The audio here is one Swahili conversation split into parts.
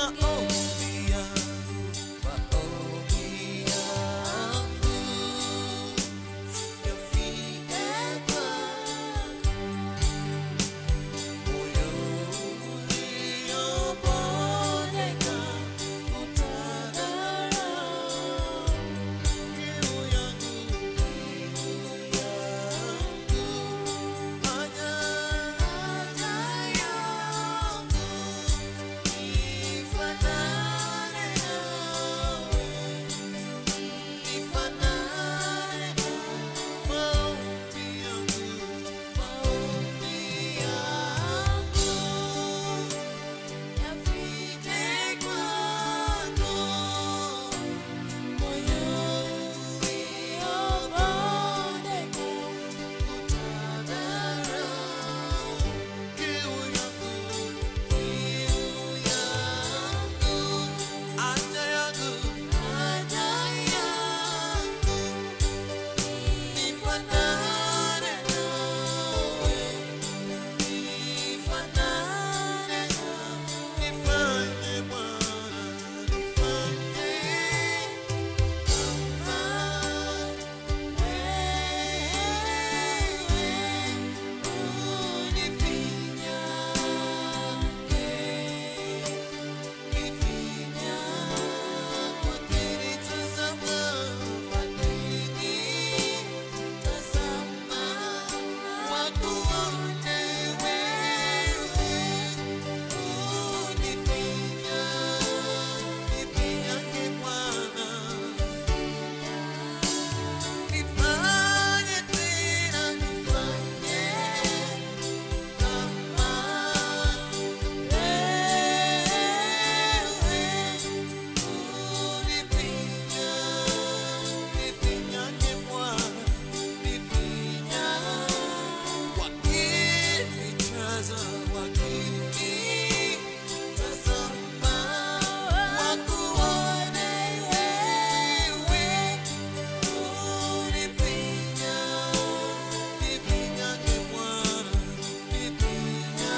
maombi yangu, maombi yangu yafike kwako. Moyo uliobondeka utadharau kiu yangu, kiu yangu, haja yangu ifanane nawe, ifanane maombi yangu, maombi yangu yafike kwako. Moyo uliobondeka utadharau kiu yangu, kiu yangu, haja yangu, haja yangu ifanane nawe, ifanane nawe, nifanye Bwana, nifanye Nifanye tena, nifanye kama wewe unifinya, nifinyage Bwana, nifinya wakinijaza, wakinitazama, wakuone wewe unifinya, nifinyage Bwana, nifinya.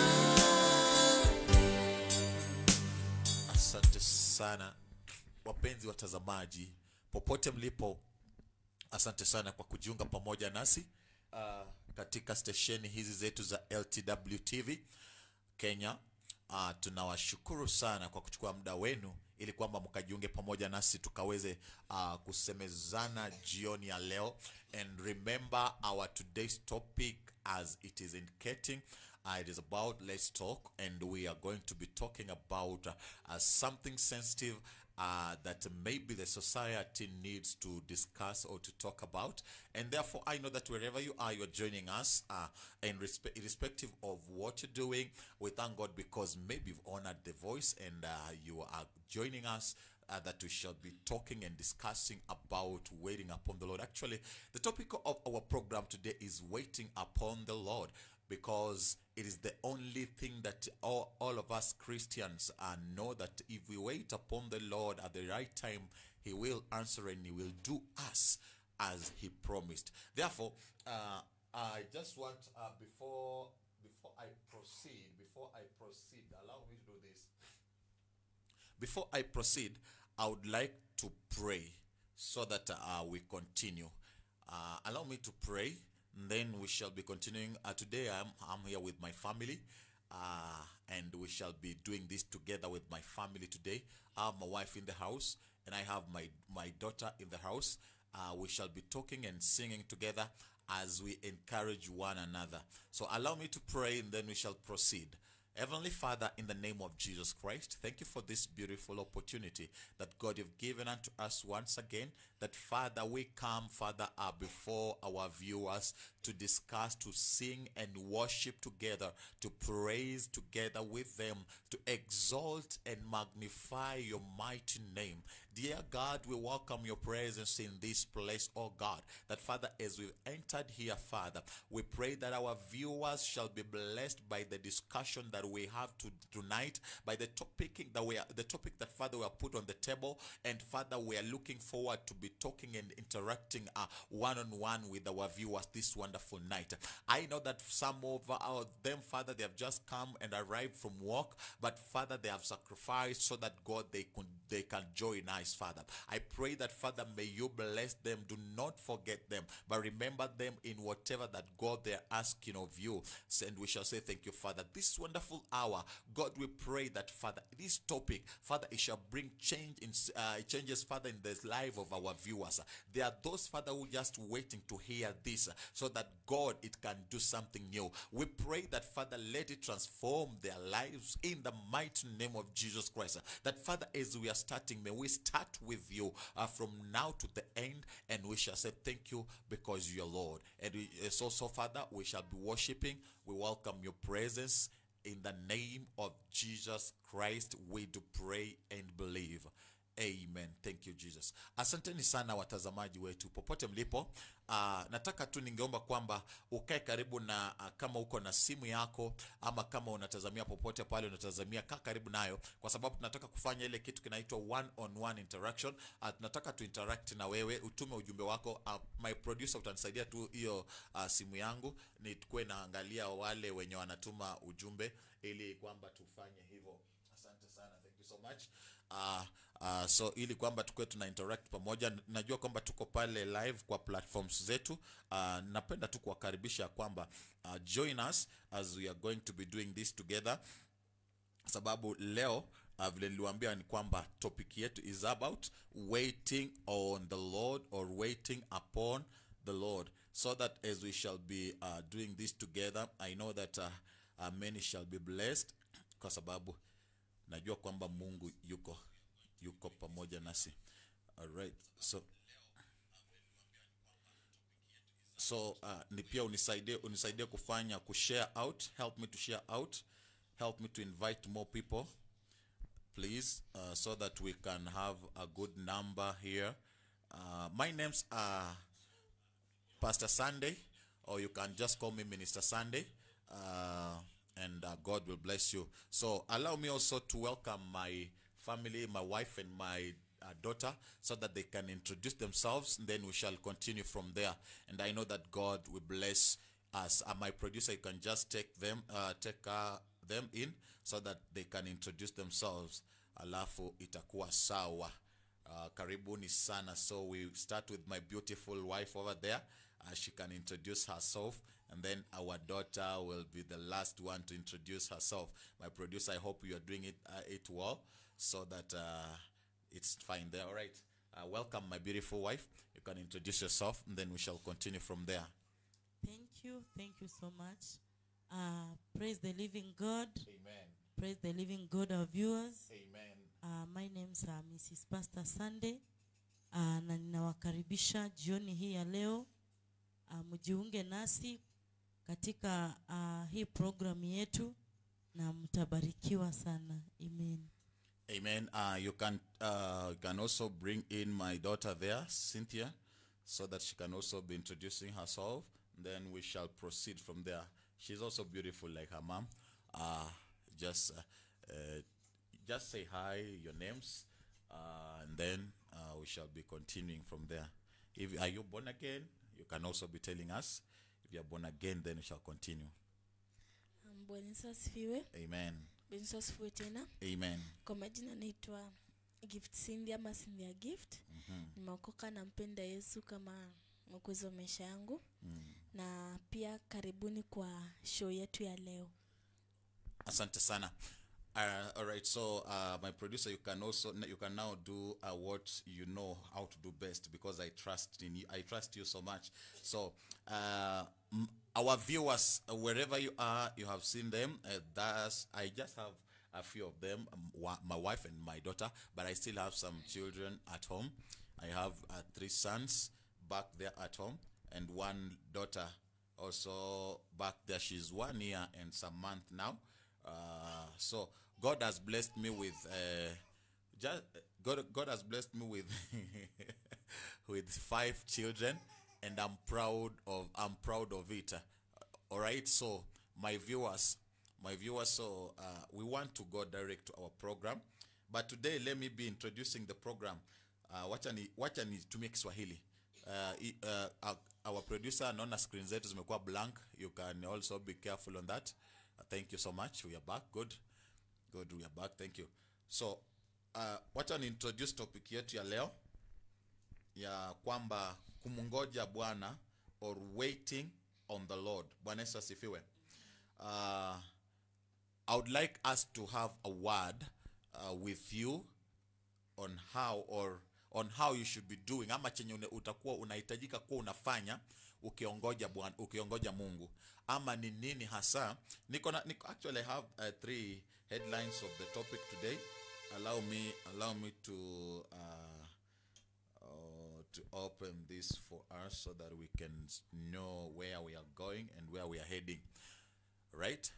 Asante sana wapenzi watazamaji popote mlipo, asante sana kwa kujiunga pamoja nasi uh, katika stesheni hizi zetu za LTW TV Kenya. Uh, tunawashukuru sana kwa kuchukua muda wenu ili kwamba mkajiunge pamoja nasi tukaweze uh, kusemezana jioni ya leo and remember our today's topic as it is indicating uh, it is about let's talk and we are going to be talking about uh, uh, something sensitive uh, that maybe the society needs to discuss or to talk about. And therefore, I know that wherever you are, you're joining us, uh, and respe- irrespective of what you're doing, we thank God because maybe you've honored the voice and uh, you are joining us. Uh, that we shall be talking and discussing about waiting upon the Lord. Actually, the topic of our program today is waiting upon the Lord because it is the only thing that all, all of us Christians uh, know that if we wait upon the Lord at the right time, He will answer and He will do us as He promised. Therefore, uh, I just want uh, before before I proceed, before I proceed, allow me to do this. Before I proceed, I would like to pray so that uh, we continue. Uh, allow me to pray, and then we shall be continuing. Uh, today, I'm, I'm here with my family, uh, and we shall be doing this together with my family today. I have my wife in the house, and I have my, my daughter in the house. Uh, we shall be talking and singing together as we encourage one another. So, allow me to pray, and then we shall proceed. Heavenly Father, in the name of Jesus Christ, thank you for this beautiful opportunity that God you've given unto us once again. That Father, we come, Father, uh, before our viewers to discuss, to sing and worship together, to praise together with them, to exalt and magnify your mighty name. Dear God, we welcome your presence in this place, oh God. That Father, as we've entered here, Father, we pray that our viewers shall be blessed by the discussion that we have to, tonight, by the topic that we are, the topic that Father, we are put on the table. And Father, we are looking forward to be talking and interacting one on one with our viewers this wonderful night. I know that some of our, them, Father, they have just come and arrived from work, but Father, they have sacrificed so that God they can they can join us, Father. I pray that Father, may you bless them. Do not forget them, but remember them in whatever that God they're asking of you. And we shall say thank you, Father. This wonderful hour, God, we pray that Father, this topic, Father, it shall bring change in uh, changes, Father, in the life of our viewers. There are those, Father, who are just waiting to hear this, so that God it can do something new. We pray that Father, let it transform their lives in the mighty name of Jesus Christ. That Father, as we are starting, may we start with you uh, from now to the end, and we shall say thank you because you're Lord. And we, it's also, Father, we shall be worshiping. We welcome your presence. In the name of Jesus Christ, we do pray and believe. Amen. Thank you Jesus. Asanteni sana watazamaji wetu popote mlipo. Uh, nataka tu ningeomba kwamba ukae karibu na uh, kama uko na simu yako ama kama unatazamia popote pale unatazamia, kaa karibu nayo, kwa sababu tunataka kufanya ile kitu kinaitwa one on one interaction. Uh, tunataka tu interact na wewe, utume ujumbe wako. Uh, my producer utanisaidia tu hiyo uh, simu yangu nikuwe naangalia wale wenye wanatuma ujumbe ili kwamba tufanye hivyo. Asante sana, thank you so much. Uh, uh, so ili kwamba tukuwe tuna interact pamoja. Najua kwamba tuko pale live kwa platforms zetu. Uh, napenda tu kuwakaribisha kwamba uh, join us as we are going to be doing this together, sababu leo uh, vile niliwaambia ni kwamba topic yetu is about waiting on the Lord or waiting upon the Lord so that as we shall be uh, doing this together I know that uh, uh, many shall be blessed kwa sababu najua kwamba Mungu yuko yuko pamoja nasi. Alright. So so uh, ni pia unisaidie unisaidie kufanya kushare out, help me to share out, help me to invite more people please uh, so that we can have a good number here. Uh, my name's uh, Pastor Sunday, or you can just call me Minister Sunday, uh, and uh, God will bless you. So, allow me also to welcome my family, my wife, and my uh, daughter, so that they can introduce themselves. And then we shall continue from there. And I know that God will bless us. Uh, my producer, you can just take them, uh, take uh, them in, so that they can introduce themselves. Alafu itakuwa sawa. Uh, karibuni sana. So we start with my beautiful wife over there. Uh, she can introduce herself, and then our daughter will be the last one to introduce herself. My producer, I hope you are doing it uh, it well, so that uh, it's fine there. All right. Uh, welcome, my beautiful wife. You can introduce yourself, and then we shall continue from there. Thank you. Thank you so much. Uh, praise the living God. Amen. Praise the living God, our viewers. Amen. Uh, my name's uh, Mrs. Pastor Sunday. Uh, na ninawakaribisha jioni hii ya leo uh, mjiunge nasi katika uh, hii programu yetu na mtabarikiwa sana. Amen. Amen. Uh, you can uh, you can also bring in my daughter there, Cynthia, so that she can also be introducing herself. Then we shall proceed from there. She's also beautiful like her mom. Uh, just uh, uh, just say hi, your names, uh, and then uh, we shall be continuing from there. If are you born again, you can also be telling us. If you are born again, then we shall continue. Um, Bwana Yesu asifiwe. Amen. Bwana Yesu asifiwe tena. Amen. Kwa majina naitwa Gift Cindy ama Cynthia Gift. Nimeokoka na mpenda Yesu kama mwokozi wa maisha yangu. Na pia karibuni kwa show yetu ya leo. Asante sana. Uh, all right, so uh, my producer, you can also you can now do uh, what you know how to do best because I trust in you. I trust you so much. So uh, m- our viewers, uh, wherever you are, you have seen them. Uh, that's I just have a few of them, um, wa- my wife and my daughter, but I still have some children at home. I have uh, three sons back there at home and one daughter also back there. She's one year and some month now. Uh, so God has blessed me with uh, just God. God has blessed me with with five children, and I'm proud of I'm proud of it. all right. So my viewers, my viewers. So uh, we want to go direct to our program. but today let me be introducing the program uh, wacha ni wacha nitumie kiswahili uh, i- uh, our- our producer naona screen zetu zimekuwa blank you can also be careful on that uh, thank you so much we are back good good we are back thank you so uh, wacha ni introduce topic yetu ya leo ya kwamba kumngoja bwana or waiting on the lord bwana yesu asifiwe uh, i would like us to have a word uh, with you on how or on how you should be doing ama chenye une- utakuwa unahitajika kuwa unafanya ukiongoja bwana ukiongoja mungu ama ni nini hasa niko na niko actually I have uh, three headlines of the topic today allow me allow me to uh, uh, to open this for us so that we can s- know where we are going and where we are heading right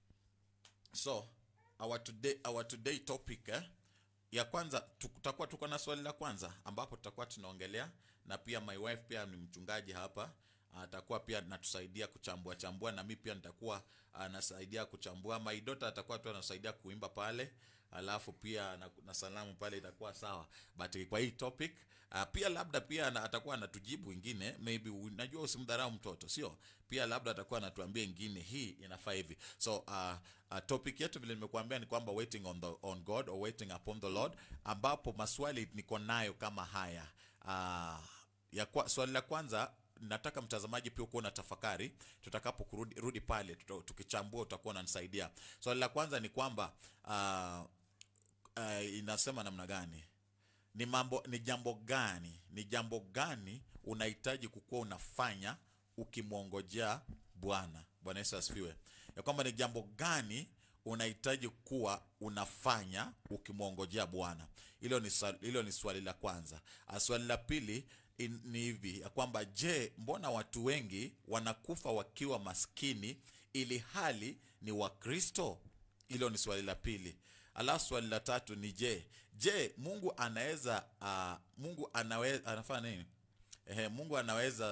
so our today our today topic eh, ya kwanza tu- tutakuwa tuko na swali la kwanza ambapo tutakuwa tunaongelea na pia my wife pia ni mchungaji hapa atakuwa pia natusaidia kuchambua chambua na mi pia nitakuwa anasaidia kuchambua my daughter atakuwa tu anasaidia kuimba pale alafu pia na, na salamu pale itakuwa sawa but kwa hii topic uh, pia labda pia ana- atakuwa anatujibu ingine maybe u- najua usimdharau mtoto sio pia labda atakuwa anatuambia ingine hii inafaa hivi so uh, uh, topic yetu vile nimekuambia ni kwamba waiting on, the, on god or waiting upon the lord ambapo maswali niko nayo kama haya uh, ya kwa, swali la kwanza nataka mtazamaji pia ukuwa na tafakari tutakapo kurudi rudi pale tuta, tukichambua utakuwa unanisaidia swali la kwanza ni kwamba uh, uh, inasema namna gani ni mambo ni jambo gani ni jambo gani unahitaji kukuwa unafanya ukimwongojea bwana bwana yesu asifiwe ya kwamba ni jambo gani unahitaji kuwa unafanya ukimwongojea bwana hilo ni, swali- hilo ni swali la kwanza Ah, swali la pili in- ni hivi ya kwamba je mbona watu wengi wanakufa wakiwa maskini ili hali ni wakristo hilo ni swali la pili alafu swali la tatu ni je je mungu anaweza uh, mungu anaweza anafanya nini Ehe, mungu anaweza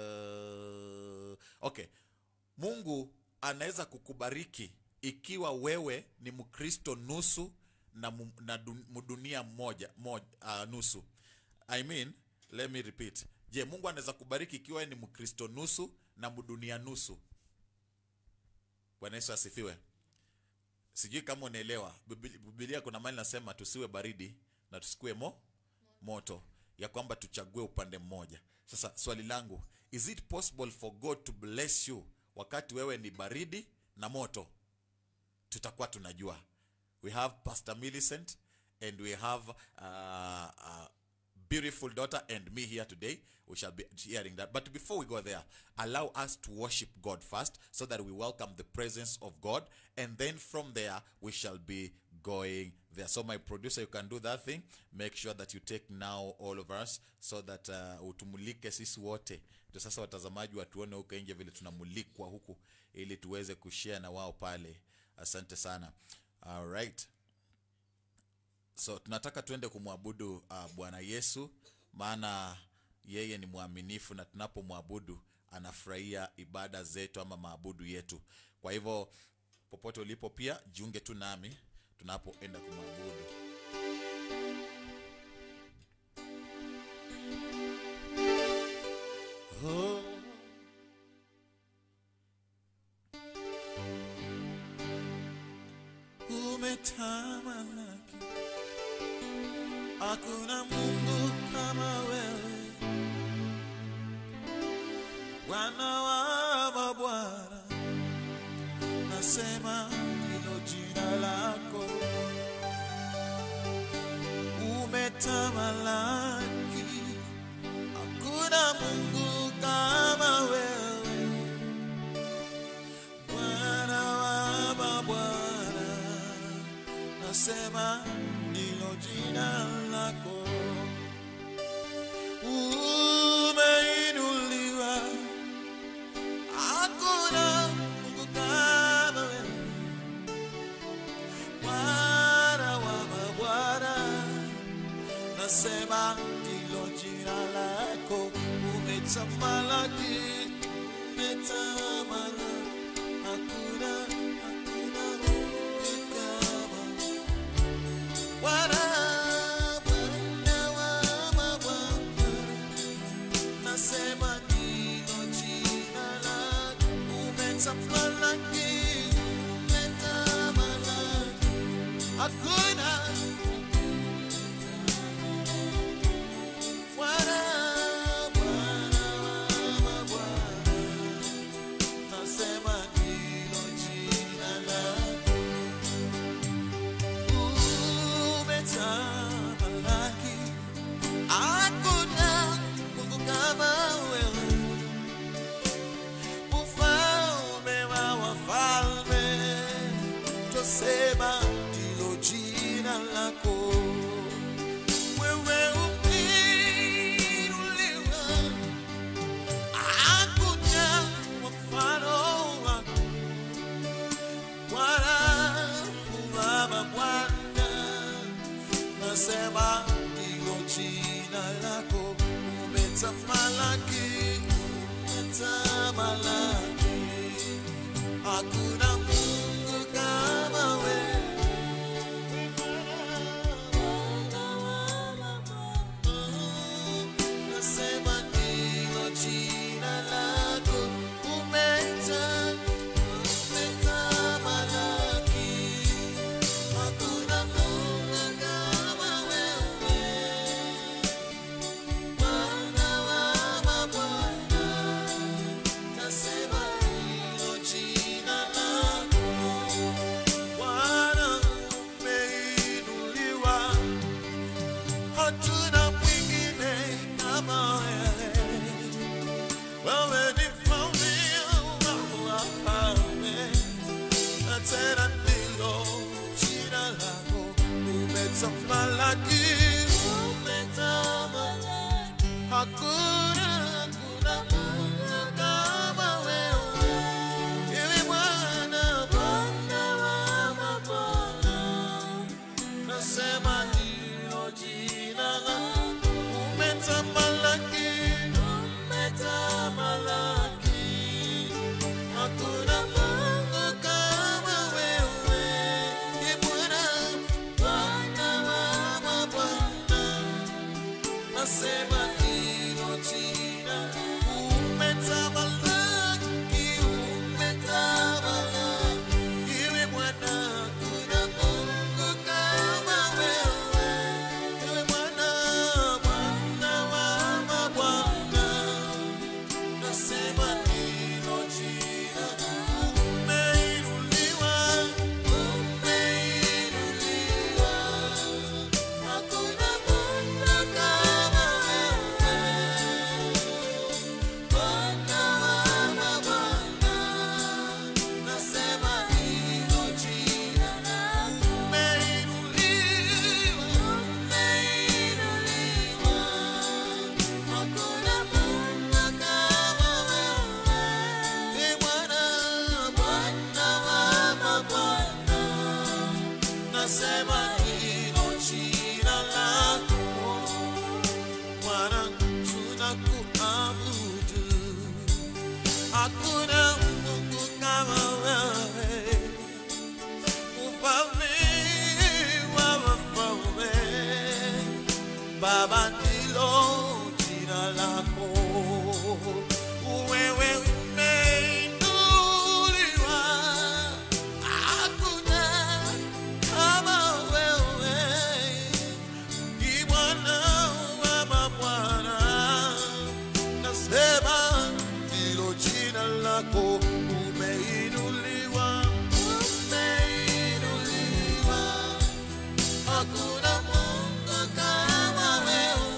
uh, okay mungu anaweza kukubariki ikiwa wewe ni mkristo nusu na, mu, na dun, mdunia mmoja, moja, uh, nusu i mean let me repeat je mungu anaweza kubariki ikiwa wewe ni mkristo nusu na mdunia nusu bwana yesu asifiwe sijui kama unaelewa Bibili- bibilia kuna mali nasema tusiwe baridi na tusikuwe mo moto ya kwamba tuchague upande mmoja sasa swali langu is it possible for god to bless you wakati wewe ni baridi na moto tutakuwa tunajua we have pastor millicent and we have uh, uh, beautiful daughter and me here today we shall be hearing that but before we go there allow us to worship god first so that we welcome the presence of god and then from there we shall be going there so my producer you can do that thing make sure that you take now all of us so that uh, utumulike sisi wote ndio sasa watazamaji watuone huko nje vile tunamulikwa huku ili tuweze kushare na wao pale asante sana all right so tunataka tuende kumwabudu uh, bwana yesu maana yeye ni mwaminifu na tunapomwabudu anafurahia ibada zetu ama maabudu yetu kwa hivyo popote ulipo pia jiunge tu nami tunapoenda kumwabudu oh. umetamalaki hakuna mungu kama wewe bwana wa mabwana nasema ndilo jina lako umetamalaki hakuna mungu kama wewe Bwana wa mabwana, nasema ndilo jina lako. Umeinuliwa, hakuna Mungu kama wewe. Bwana wa mabwana, nasema ndilo jina lako. Umetamalaki, umetamalaki hakuna hakuna Mungu kama Bwana nasema ndilo jina lako umetamalaki umetamalaki hakuna mungu kama wewe nasema ndilo jina lako umeta umetamalaki hakuna mungu kama wewe Bwana wa mabwana nasema ndilo jina lako Bwana umeinuliwa hatuna mwingine kama wewe. Wewe ni mfalme wa wafalme, na tena ndilo jina lako. Umetamalaki, umetamalaki, hakuna hakuna Mungu kama wewe. Ewe Bwana, Bwana wa mabwana nasema ndilo jina lako umetamalaki umetamalaki hakuna mungu kama wewe Ee bwana bwana wa mabwana nasema ndilo jina umetamalaki umetamalaki iwe bwana kuna mungu kama wewe iwe bwana bwana wa mabwana nasema ndilo jina umeinuliwa umeinuliwa hakuna mungu kama wewe Bwana wa mabwana, nasema ndilo jina lako. Umeinuliwa, umeinuliwa, hakuna Mungu kama wewe. Ee Bwana, Bwana wa mabwana, nasema ndilo jina lako. Bwana tunakuabudu, hakuna Mungu kama wewe, mfalme wa wafalme. Baba ndilo jina lako, wewe umeinuliwa, hakuna kama wewe. Ni Bwana wa mabwana, nasema ndilo jina lako. Umeinuliwa, umeinuliwa, hakuna Mungu kama wewe.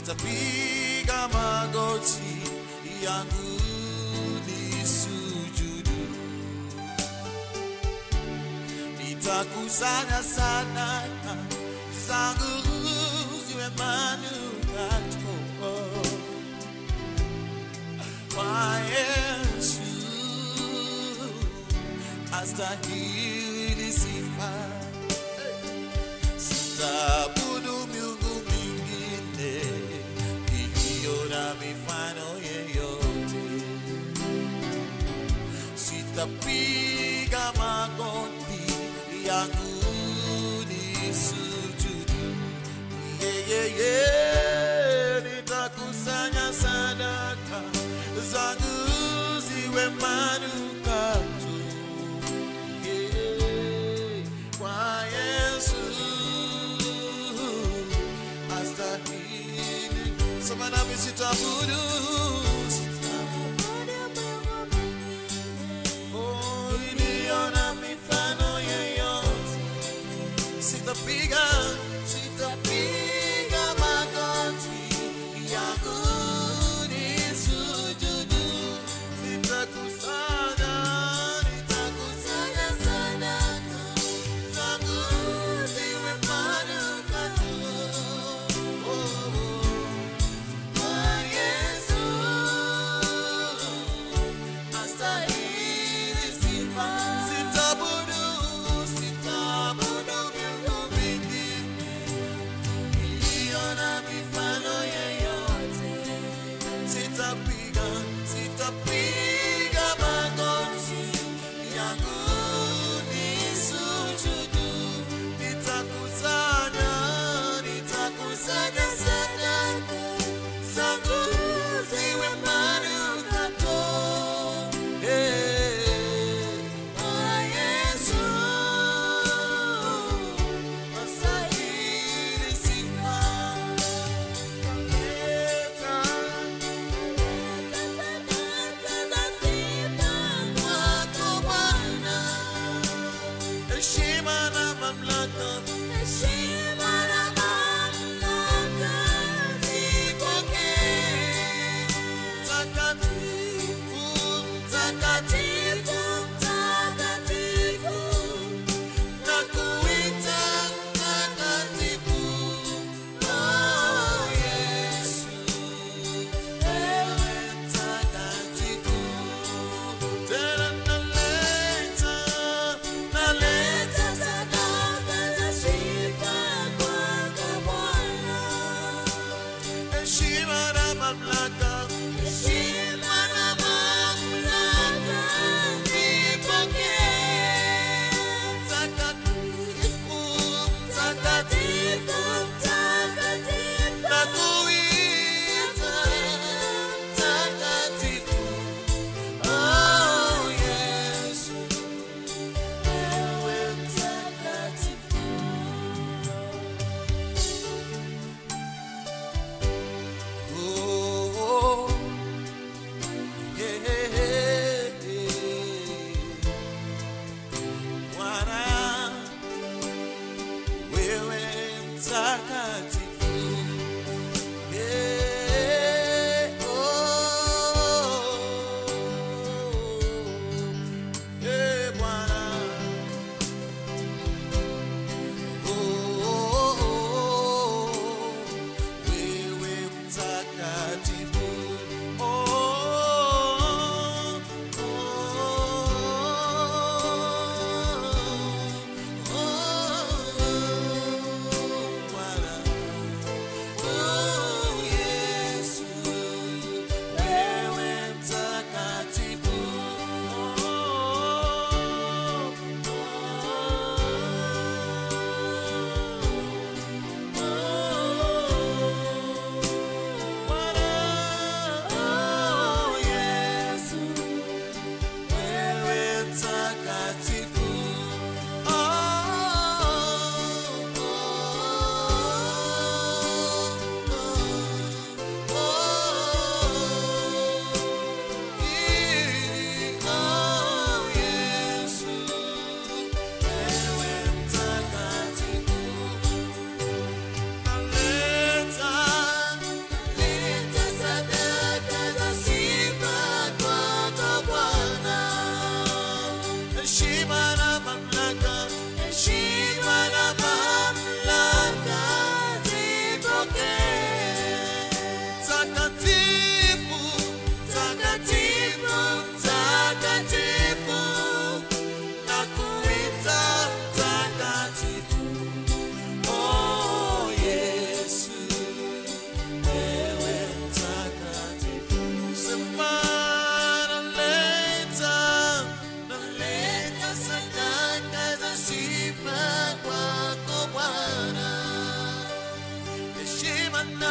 nitapiga magoti yangu nisujudu nitakusanya sana zangu ziwe manukato kwa Yesu astahili sifa sitaabudu miungu mingine iliyo na mifano yeyote sitapiga magoti yangu nisujudu yeyeye nitakusanya sadaka zangu ziwe manukato yeah, kwa Yesu astahili sema nami sitabudu Oh, iliyo na mifano yeyote sitapiga sitapiga magoti yangu nisujudu nitakusanya nitakusanya sadaka zangu ziwe manukato oh, oh, kwa Yesu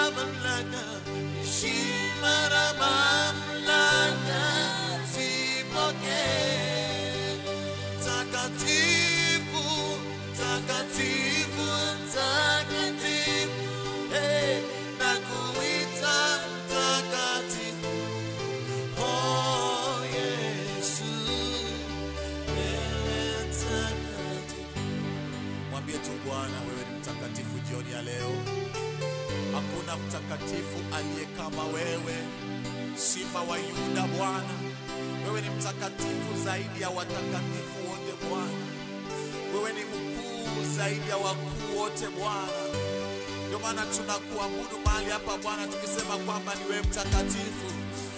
mamlaka, heshima na mamlaka zipokee. Takatifu, takatifu, takatifu, hey, na kuita mtakatifu. Oh, Yesu, wewe mtakatifu. Mwambie tu Bwana, wewe ni mtakatifu jioni ya leo. Hakuna mtakatifu aliye kama wewe, Simba wa Yuda. Bwana, wewe ni mtakatifu zaidi ya watakatifu wote Bwana. Wewe ni mkuu zaidi ya wakuu wote Bwana. Ndio maana tunakuabudu mahali hapa Bwana, tukisema kwamba ni wewe mtakatifu.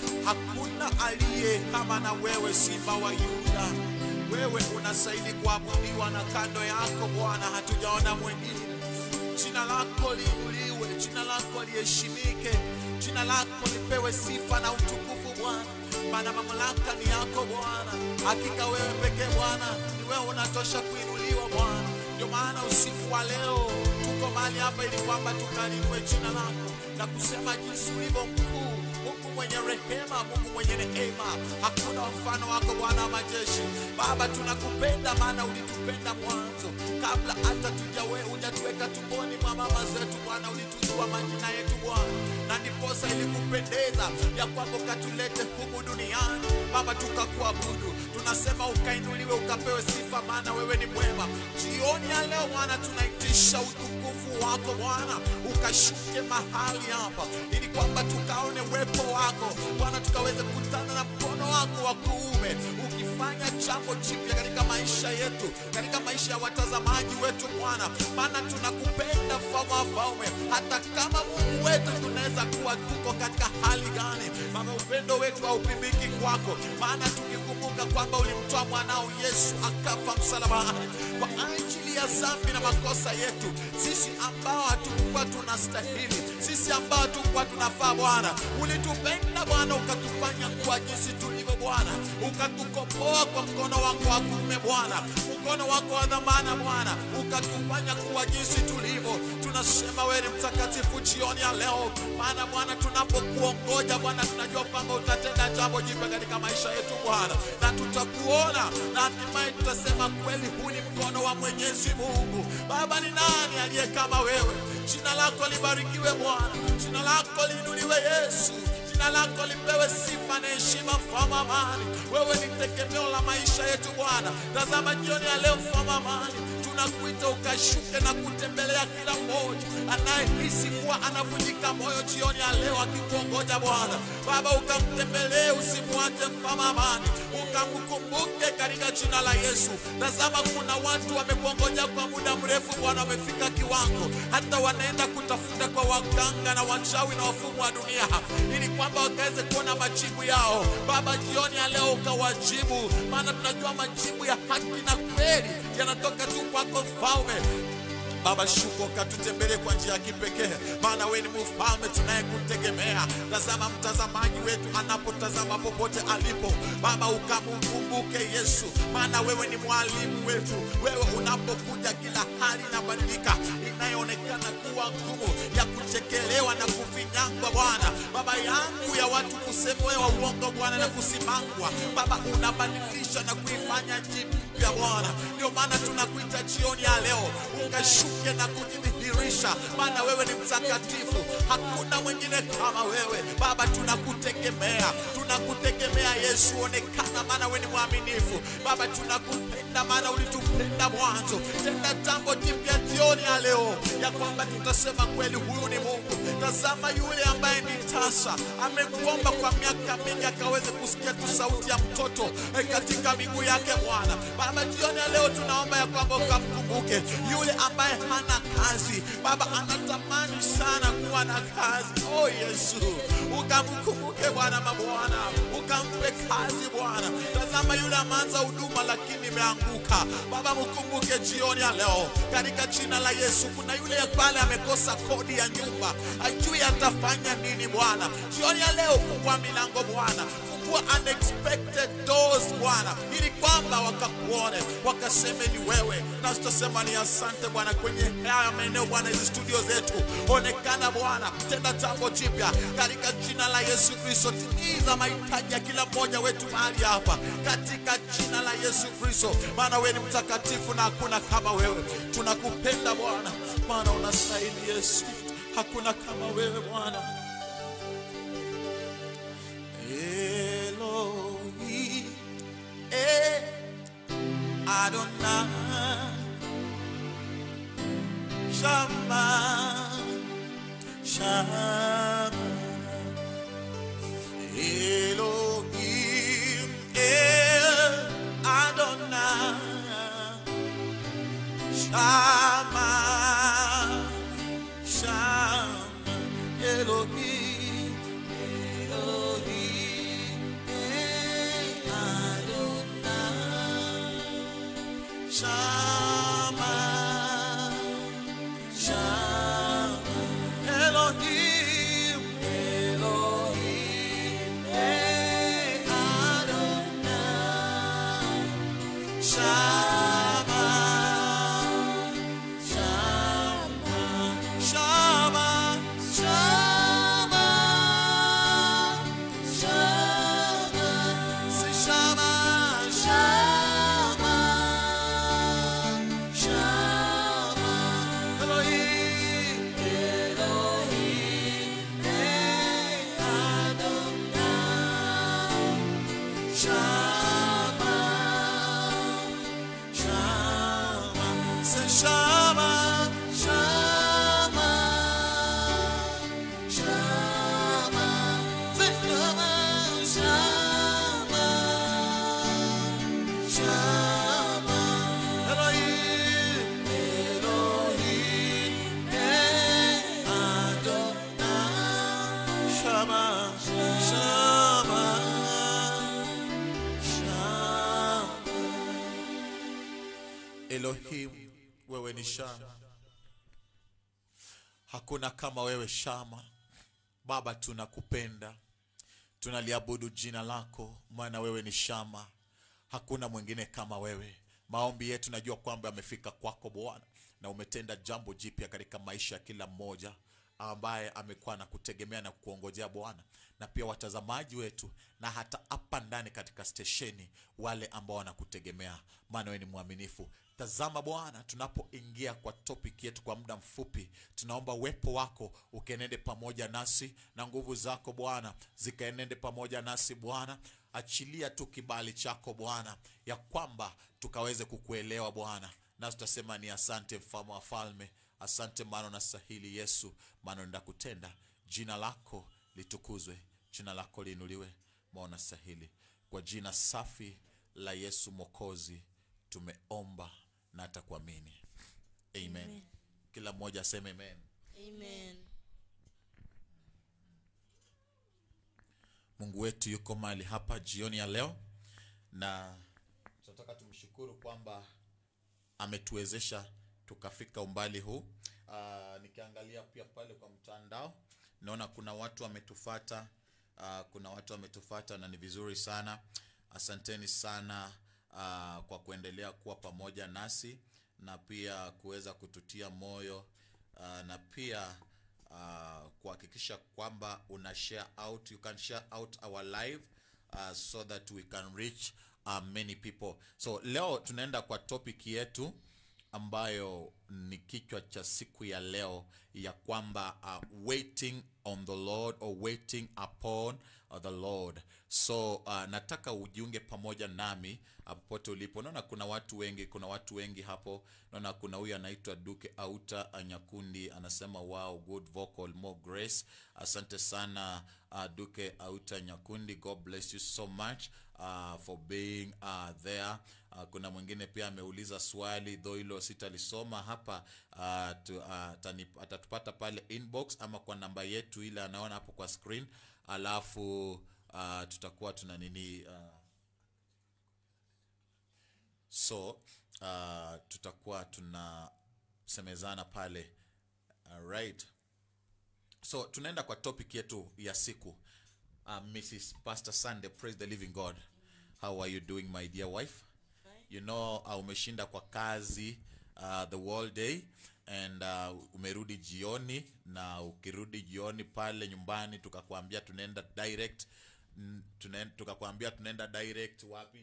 Hakuna aliye kama na wewe, Simba wa Yuda. Wewe unastahili kuabudiwa, na kando yako Bwana hatujaona mwingine. Jina lako liinuliwe, jina lako liheshimike, jina lako lipewe sifa na utukufu Bwana, maana mamlaka ni yako Bwana. Hakika wewe pekee Bwana, ni wewe unatosha kuinuliwa Bwana. Ndio maana usiku wa leo tuko mahali hapa ili kwamba tukalinue jina lako na kusema jinsi ulivyo mkuu Mungu mwenye rehema, Mungu mwenye neema, hakuna mfano wako Bwana wa majeshi. Baba, tunakupenda maana ulitupenda mwanzo, kabla hata tujawe hujatuweka tumboni mwa mama zetu Bwana, ulitujua majina yetu Bwana, na ndiposa ilikupendeza ya kwamba ukatulete humu duniani Baba, tukakuabudu. Tunasema ukainuliwe, ukapewe sifa, maana wewe ni mwema. Jioni ya leo Bwana, tunaitisha utukufu wako Bwana, ukashuke mahali hapa ili kwamba tukaone uwepo wako Bwana, tukaweze kukutana na mkono wako wa kuume ukifanya jambo jipya katika maisha yetu, katika maisha ya watazamaji wetu Bwana, maana tunakupenda mfalme wa falme. Hata kama Mungu wetu tunaweza kuwa tuko katika hali gani, Baba, upendo wetu haupimiki kwako, maana tukikumbuka kwamba ulimtoa mwanao Yesu akafa msalabani kwa ajili ya dhambi na makosa yetu, sisi ambao hatukuwa tunastahili, sisi ambao hatukuwa tunafaa Bwana, ulitupenda Bwana, ukatufanya kuwa jinsi tulivyo Bwana, ukatukomboa kwa mkono wako wa kuume Bwana, mkono wako wa dhamana Bwana, ukatufanya kuwa jinsi tulivyo. Tunasema wewe ni mtakatifu jioni ya leo, maana Bwana, tunapokuongoja Bwana, tunajua kwamba utatenda jambo jipya katika maisha yetu Bwana, na tutakuona na hatimaye tutasema kweli, huu ni mkono wa Mwenyezi Mungu. Baba, ni nani aliye kama wewe? Jina lako libarikiwe Bwana, jina lako liinuliwe Yesu, jina lako lipewe sifa na heshima, mfalme wa amani. Wewe ni tegemeo la maisha yetu Bwana. Tazama jioni ya leo, mfalme wa amani, tunakuita ukashuke na kutembelea kila mmoja anayehisi kuwa anavunjika moyo jioni ya leo akikuongoja Bwana. Baba, ukamtembelee, usimwache mfalme wa amani, ukamkumbuke katika jina la Yesu. Tazama, kuna watu wamekuongoja kwa muda mrefu Bwana, wamefika kiwango hata wanaenda kutafuta kwa waganga na wachawi na wafumu wa dunia ili kwamba wakaweze kuona majibu yao. Baba, jioni ya leo ukawajibu, maana tunajua majibu ya haki na kweli yanatoka tu kwako Mfalme. Baba, shuka ukatutembelee kwa njia ya kipekee, maana wewe ni mfalme tunayekutegemea. Tazama mtazamaji wetu anapotazama popote alipo, Baba ukamkumbuke Yesu, maana wewe ni mwalimu wetu. Wewe unapokuja, kila hali inabadilika, inayoonekana kuwa ngumu, ya kuchekelewa na kufinyangwa, Bwana Baba yangu, ya watu kusemewa uongo Bwana na kusimangwa, Baba unabadilisha na kuifanya jipya Bwana. Ndio maana tunakuita jioni ya leo ukashuke na kujidhihirisha, maana wewe ni mtakatifu, hakuna mwingine kama wewe Baba. Tunakutegemea, tunakutegemea Yesu, onekana, maana wewe ni mwaminifu Baba. Tunakupenda maana ulitupenda mwanzo. Tenda jambo jipya jioni ya leo, ya kwamba tutasema kweli, huyu ni Mungu. Tazama yule ambaye ni tasa, amekuomba kwa miaka mingi akaweze kusikia tu sauti ya mtoto eh, katika miguu yake Bwana. Baba, jioni ya leo tunaomba ya kwamba ukamkumbuke yule ambaye hana kazi Baba, anatamani sana kuwa na kazi. Oh Yesu, ukamkumbuke Bwana mabwana, ukampe kazi Bwana. Tazama yule ameanza huduma lakini imeanguka Baba, mkumbuke jioni ya leo katika jina la Yesu. Kuna yule pale amekosa kodi ya nyumba, ajui atafanya nini Bwana. Jioni ya leo fungua milango Bwana, fungua unexpected doors Bwana, ili kwamba wakakuone wakaseme ni wewe, na tutasema ni asante Bwana kwenye haya maeneo Bwana, hizi studio zetu, onekana Bwana, tenda jambo jipya katika jina la Yesu Kristo. Timiza mahitaji ya kila mmoja wetu mahali hapa katika jina la Yesu Kristo, maana wewe ni mtakatifu na hakuna kama wewe. Tunakupenda Bwana, maana unastahili Yesu, hakuna kama wewe Bwana. Elohim, eh, Adonai, Shama, Shama, Elohim, eh, Adonai, Shama, Shama, Elohim, Elohim, eh, Adonai, Shama, Shama, Elohim, Elohim, eh, Adonai, Shama, Shama, Shama, Shama, Shama, say Shama, Shama, Shama, Elohim, Elohim, eh, Adonai, Shama, Shama, say Shama, Shama, Shama, say Shama, Shama, Shama, Elohim, Elohim, eh, Adonai, Shama, Shama, Shama. Elohim, wewe ni Shama, hakuna kama wewe Shama. Baba, tunakupenda, tunaliabudu jina lako, maana wewe ni Shama, hakuna mwingine kama wewe. Maombi yetu najua kwamba yamefika kwako Bwana, na umetenda jambo jipya katika maisha ya kila mmoja ambaye amekuwa na kutegemea na kuongojea Bwana, na pia watazamaji wetu, na hata hapa ndani katika stesheni, wale ambao wanakutegemea, maana wewe ni mwaminifu. Tazama Bwana, tunapoingia kwa topic yetu kwa muda mfupi, tunaomba uwepo wako ukaenende pamoja nasi na nguvu zako Bwana zikaenende pamoja nasi Bwana. Achilia tu kibali chako Bwana, ya kwamba tukaweze kukuelewa Bwana, nasi tutasema ni asante, mfalme wa falme. Asante maana unastahili Yesu, maana unaenda kutenda. Jina lako litukuzwe, jina lako liinuliwe, maana unastahili. Kwa jina safi la Yesu Mwokozi tumeomba na atakuamini amen. Amen. Kila mmoja aseme amen. Amen. Mungu wetu yuko mahali hapa jioni ya leo, na tunataka tumshukuru kwamba ametuwezesha tukafika umbali huu. Aa, nikiangalia pia pale kwa mtandao naona kuna watu wametufata, aa, kuna watu wametufata na ni vizuri sana. Asanteni sana aa, kwa kuendelea kuwa pamoja nasi na pia kuweza kututia moyo aa, na pia uh, kuhakikisha kwamba una share out you can share out our live uh, so that we can reach uh, many people so leo tunaenda kwa topic yetu ambayo ni kichwa cha siku ya leo ya kwamba uh, waiting on the lord or waiting upon uh, the lord so uh, nataka ujiunge pamoja nami uh, popote ulipo naona kuna watu wengi kuna watu wengi hapo naona kuna huyu anaitwa duke auta anyakundi anasema wow good vocal more grace asante sana uh, duke auta nyakundi god bless you so much uh, for being uh, there uh, kuna mwingine pia ameuliza swali dho hilo sitalisoma hapa uh, tu, uh, atani- atatupata pale inbox ama kwa namba yetu ile anaona hapo kwa screen alafu uh, tutakuwa tuna nini uh, so uh, tutakuwa tunasemezana pale alright so tunaenda kwa topic yetu ya siku uh, Mrs. Pastor Sunday. Praise the living God. How are you doing, my dear wife? You know, uh, umeshinda kwa kazi uh, the whole day and uh, umerudi jioni na ukirudi jioni pale nyumbani tukakwambia tunaenda direct mm, tunaen- tukakwambia tunaenda direct wapi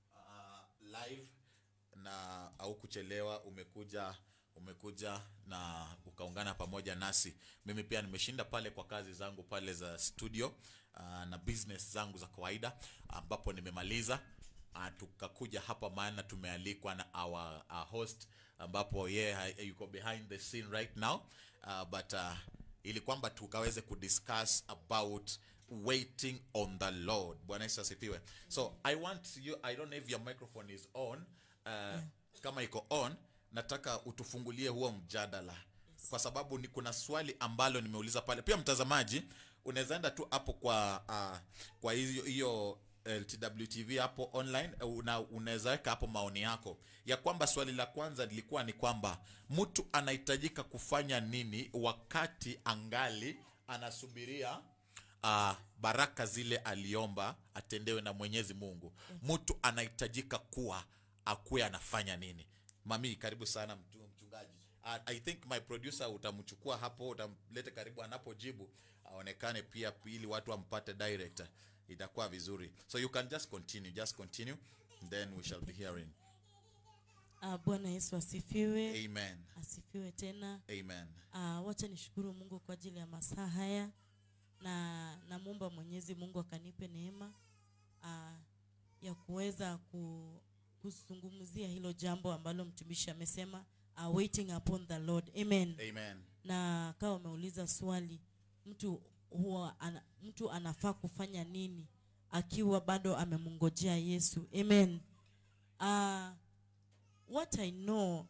uh, live na au kuchelewa umekuja umekuja na ukaungana pamoja nasi mimi pia nimeshinda pale kwa kazi zangu pale za studio uh, na business zangu za kawaida ambapo nimemaliza uh, tukakuja hapa maana tumealikwa na our, our host ambapo yeye yeah, yuko behind the scene right now uh, but uh, ili kwamba tukaweze kudiscuss about waiting on the lord bwana yesu asifiwe so i want you i don't know if your microphone is on uh, kama iko on nataka utufungulie huo mjadala kwa sababu ni kuna swali ambalo nimeuliza pale pia mtazamaji unaweza enda tu hapo kwa uh, kwa hiyo hiyo ltwtv hapo online uh, una, unaweza weka hapo maoni yako ya kwamba swali la kwanza lilikuwa ni kwamba mtu anahitajika kufanya nini wakati angali anasubiria uh, baraka zile aliomba atendewe na mwenyezi mungu mtu anahitajika kuwa akuwe anafanya nini mami karibu sana mtu, mchungaji uh, i think my producer utamchukua hapo utamlete karibu anapojibu aonekane pia ili watu wampate direct itakuwa vizuri so you can just continue just continue then we shall be hearing Ah, bwana yesu asifiwe amen asifiwe tena amen uh, wacha nishukuru mungu kwa ajili ya masaa haya na namwomba mwenyezi mungu akanipe neema uh, ya kuweza ku, kuzungumzia hilo jambo ambalo mtumishi amesema uh, waiting upon the lord amen amen na kawa umeuliza swali mtu huwa ana, mtu anafaa kufanya nini akiwa bado amemngojea yesu amen uh, what i know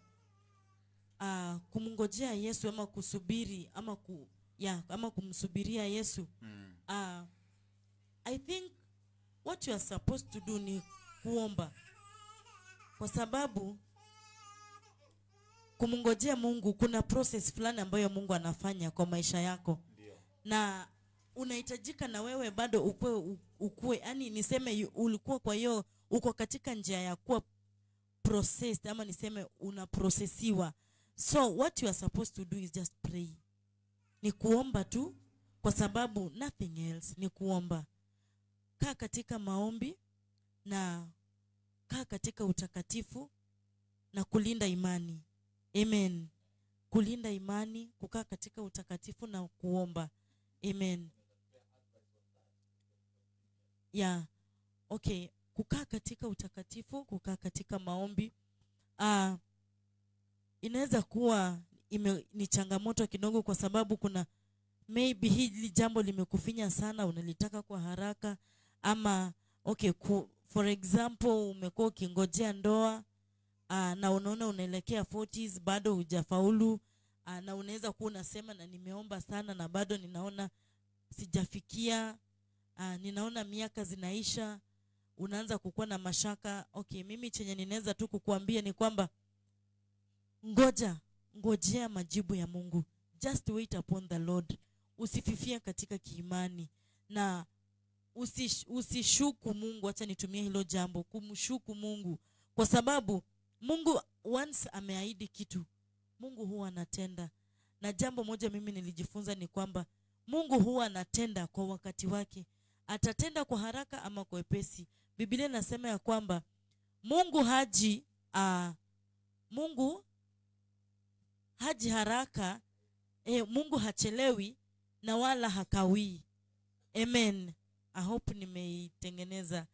uh, kumngojea yesu ama kusubiri ama ku, ya, ama kumsubiria yesu mm. uh, i think what you are supposed to do ni kuomba kwa sababu kumngojea mungu kuna process fulani ambayo mungu anafanya kwa maisha yako ndio na unahitajika na wewe bado ukue ukue yani niseme yu- ulikuwa kwa hiyo uko katika njia ya kuwa processed ama niseme unaprosesiwa so what you are supposed to do is just pray ni kuomba tu kwa sababu nothing else ni kuomba kaa katika maombi na kaa katika utakatifu na kulinda imani amen kulinda imani kukaa katika utakatifu na kuomba amen yeah okay kukaa katika utakatifu kukaa katika maombi uh, inaweza kuwa ime, ni changamoto kidogo kwa sababu kuna maybe hili jambo limekufinya sana unalitaka kwa haraka ama okay ku, for example umekuwa ukingojea ndoa uh, na unaona unaelekea 40s bado hujafaulu uh, na unaweza kuwa unasema na nimeomba sana na bado ninaona sijafikia uh, ninaona miaka zinaisha unaanza kukuwa na mashaka okay mimi chenye ninaweza tu kukuambia ni kwamba ngoja ngojea majibu ya mungu just wait upon the lord usififia katika kiimani na usish, usishuku mungu hacha nitumie hilo jambo kumshuku mungu kwa sababu mungu once ameahidi kitu mungu huwa anatenda na jambo moja mimi nilijifunza ni kwamba mungu huwa anatenda kwa wakati wake atatenda kwa haraka ama kwa wepesi biblia inasema ya kwamba mungu haji uh, mungu haji haraka e, mungu hachelewi na wala hakawii amen i hope nimeitengeneza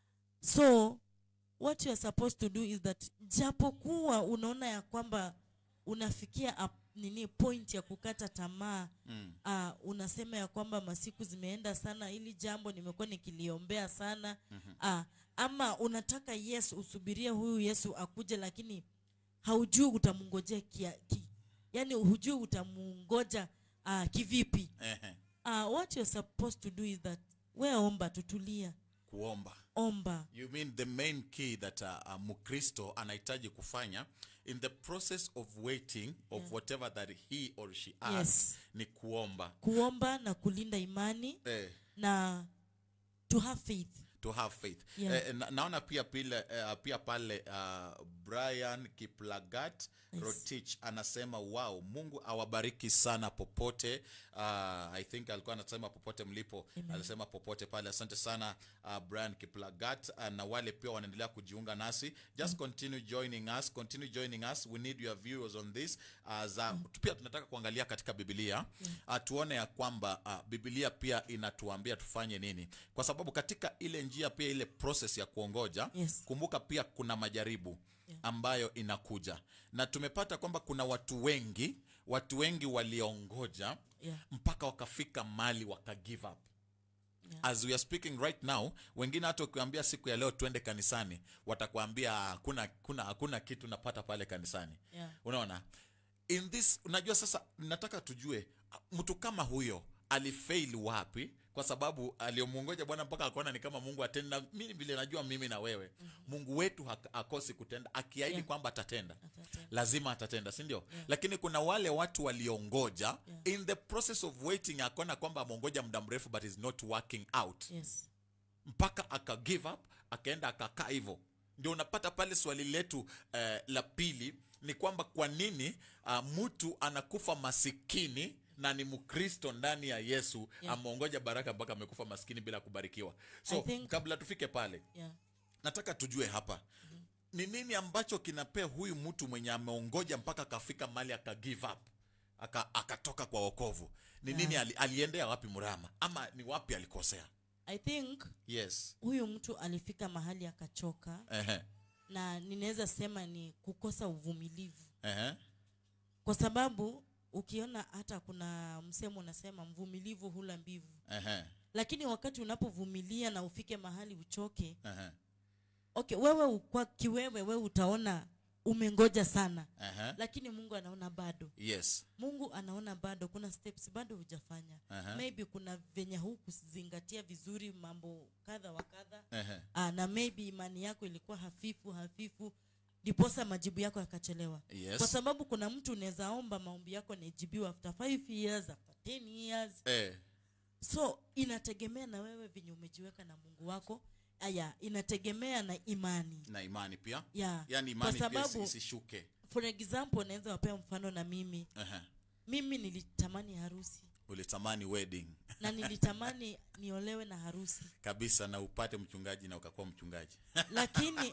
so what you are supposed to do is that japokuwa unaona ya kwamba unafikia up, nini point ya kukata tamaa Mm. uh, unasema ya kwamba masiku zimeenda sana ili jambo nimekuwa nikiliombea sana mm-hmm. uh, ama unataka yes usubirie huyu yesu akuje lakini haujui utamngojea kia, ki, yani hujui utamungoja uh, kivipi Ehe. uh, what you're supposed to do is that we omba tutulia kuomba omba you mean the main key that uh, uh, mkristo anahitaji kufanya in the process of waiting of Yeah. whatever that he or she Yes. asks ni kuomba kuomba na kulinda imani eh, na to have faith to have faith Yeah. eh, na, naona pia pile, eh, pia pale uh, brian kiplagat Yes. rotich anasema wow mungu awabariki sana popote uh, i think alikuwa anasema popote mlipo alisema popote pale asante sana uh, brian kiplagat uh, na wale pia wanaendelea kujiunga nasi just continue joining us continue joining us we need your viewers on this uh, za pia tunataka kuangalia katika biblia uh, tuone ya kwamba uh, biblia pia inatuambia tufanye nini kwa sababu katika ile njia pia ile process ya kuongoja Yes. kumbuka pia kuna majaribu ambayo inakuja na tumepata kwamba kuna watu wengi watu wengi waliongoja Yeah. mpaka wakafika mali waka give up Yeah. as we are speaking right now wengine hata ukiwambia siku ya leo twende kanisani watakwambia hakuna kuna hakuna kitu napata pale kanisani Yeah. unaona in this unajua sasa nataka tujue mtu kama huyo alifail wapi kwa sababu aliyomwongoja bwana mpaka akaona ni kama mungu atenda mimi vile najua mimi na wewe mungu wetu hak- akosi kutenda akiahidi Yeah. kwamba atatenda Atatenda. lazima atatenda si ndio lakini kuna wale watu waliongoja Yeah. in the process of waiting akaona kwamba ameongoja muda mrefu but is not working out yes mpaka aka give up akaenda akakaa hivyo ndio unapata pale swali letu eh, la pili ni kwamba kwa nini uh, mtu anakufa masikini na ni mkristo ndani ya yesu Yeah. ameongoja baraka mpaka amekufa maskini bila kubarikiwa so I think- kabla tufike pale yeah nataka tujue hapa ni nini ambacho kinapea huyu mtu mwenye ameongoja mpaka akafika mali aka give up aka- akatoka kwa wokovu ni nini ali, aliendea wapi mrama ama ni wapi alikosea i think yes huyu mtu alifika mahali akachoka Ehe. na ninaweza sema ni kukosa uvumilivu Ehe. kwa sababu ukiona hata kuna msemo unasema mvumilivu hula mbivu Ehe. lakini wakati unapovumilia na ufike mahali uchoke Ehe. okay wewe u- kwa kiwewe wewe utaona umengoja sana Ehe. lakini mungu anaona bado yes mungu anaona bado kuna steps bado hujafanya Aha. maybe kuna venye hukuzingatia vizuri mambo kadha wa kadha Ehe. Ah, na maybe imani yako ilikuwa hafifu hafifu ndiposa majibu yako yakachelewa Yes. kwa sababu kuna mtu unaweza omba maombi yako najibiwa after 5 years after 10 years Eh. so inategemea na wewe venye umejiweka na mungu wako aya inategemea na imani na imani pia yeah. yaani kwa imani pia isi- sababu isishuke for example naweza wapea mfano na mimi Ehe. mimi nilitamani harusi ulitamani wedding na nilitamani niolewe na harusi kabisa na upate mchungaji na ukakuwa mchungaji lakini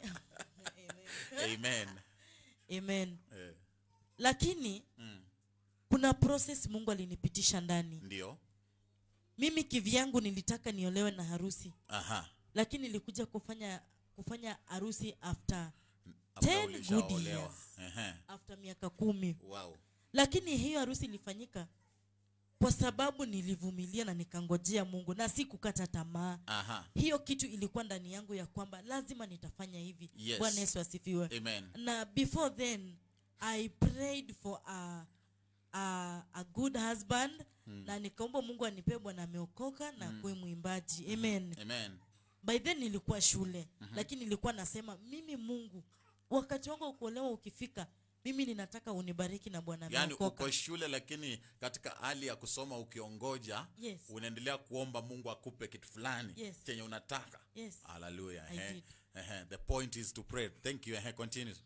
amen amen eh. lakini mm. kuna process mungu alinipitisha ndani ndio mimi kivyangu nilitaka niolewe na harusi aha lakini nilikuja kufanya kufanya harusi after After 10 good ulishaolewa. years. Ehe. after miaka kumi wow lakini hiyo harusi ilifanyika kwa sababu nilivumilia na nikangojea mungu na si kukata tamaa aha hiyo kitu ilikuwa ndani yangu ya kwamba lazima nitafanya hivi Yes. bwana yesu asifiwe amen na before then i prayed for a, a, a good husband na nikaomba mungu anipee bwana ameokoka na kuwe mwimbaji amen amen by then nilikuwa shule lakini nilikuwa nasema mimi mungu wakati wangu wa kuolewa ukifika mimi ninataka unibariki na bwana yaani ameokoka uko shule lakini katika hali ya kusoma ukiongoja Yes. unaendelea kuomba mungu akupe kitu fulani Yes. chenye unataka Yes. haleluya I ehe. did. Ehe. the point is to pray thank you ehe. continue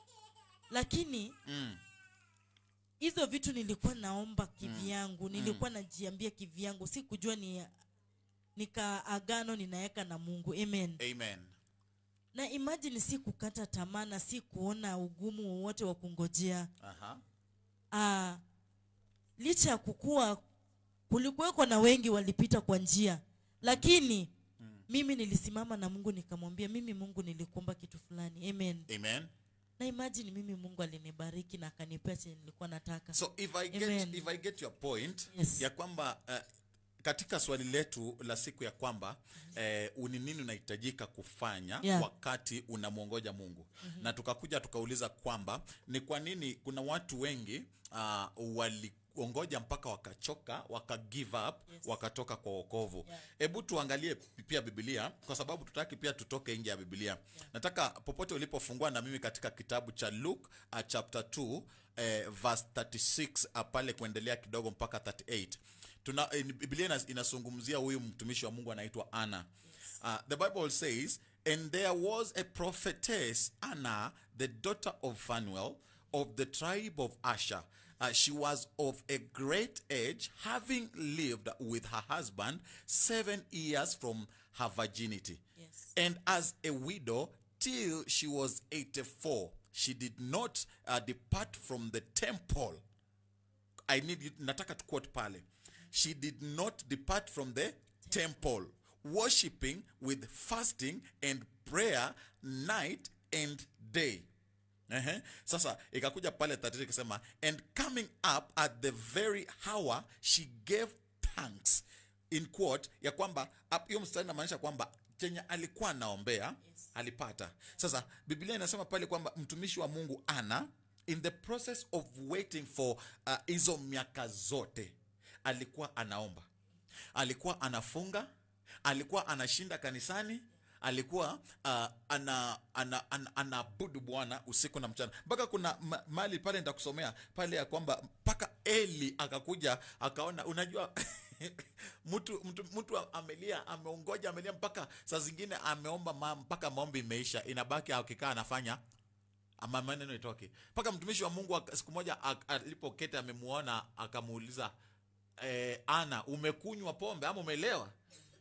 lakini mm. hizo vitu nilikuwa naomba kivyangu nilikuwa najiambia kivyangu si kujua ni nikaagano ninaweka na mungu amen amen na imagine si kukata tamaa na si kuona ugumu wowote wa kungojea aha ah, licha ya kukua kulikuweko na wengi walipita kwa njia lakini mimi nilisimama na mungu nikamwambia mimi mungu nilikuomba kitu fulani amen amen na imagine mimi mungu alinibariki na akanipea chenye nilikuwa nataka so if i get, Amen. if I get your point Yes. ya kwamba uh, katika swali letu la siku ya kwamba eh, ni nini unahitajika kufanya Yeah. wakati unamwongoja mungu mm-hmm. na tukakuja tukauliza kwamba ni kwa nini kuna watu wengi uh, waliongoja mpaka wakachoka waka give up Yes. wakatoka kwa wokovu Yeah. hebu tuangalie pia bibilia kwa sababu tutaki pia tutoke nje ya bibilia nataka popote ulipofungua na mimi katika kitabu cha luke uh, chapter 2 eh, verse 36 uh, pale kuendelea kidogo mpaka 38 tuna eh, ni- biblia inas- inazungumzia huyu mtumishi wa mungu anaitwa ana Uh, the Bible says, And there was a prophetess, Anna, the daughter of Phanuel, of the tribe of Asher. Uh, she was of a great age, having lived with her husband seven years from her virginity. Yes. And as a widow, till she was 84, she did not uh, depart from the temple. I need you, nataka to quote pale. She did not depart from the temple, worshipping with fasting and prayer night and day. Ehe. Sasa ikakuja pale 33 ikasema and coming up at the very hour she gave thanks in quote ya kwamba ap- hiyo mstari inamaanisha kwamba chenye alikuwa anaombea Yes. alipata sasa biblia inasema pale kwamba mtumishi wa mungu ana in the process of waiting for uh, hizo miaka zote alikuwa anaomba alikuwa anafunga alikuwa anashinda kanisani alikuwa uh, ana ana, ana, anaabudu bwana usiku na mchana mpaka kuna ma, mali pale nitakusomea pale ya kwamba mpaka eli akakuja akaona unajua mtu mtu mtu amelia ameongoja amelia mpaka saa zingine ameomba ma, mpaka maombi imeisha inabaki akikaa anafanya ama maneno itoke mpaka mtumishi wa mungu aka- siku moja ak- alipoketi amemuona akamuuliza eh, ana umekunywa pombe ama umelewa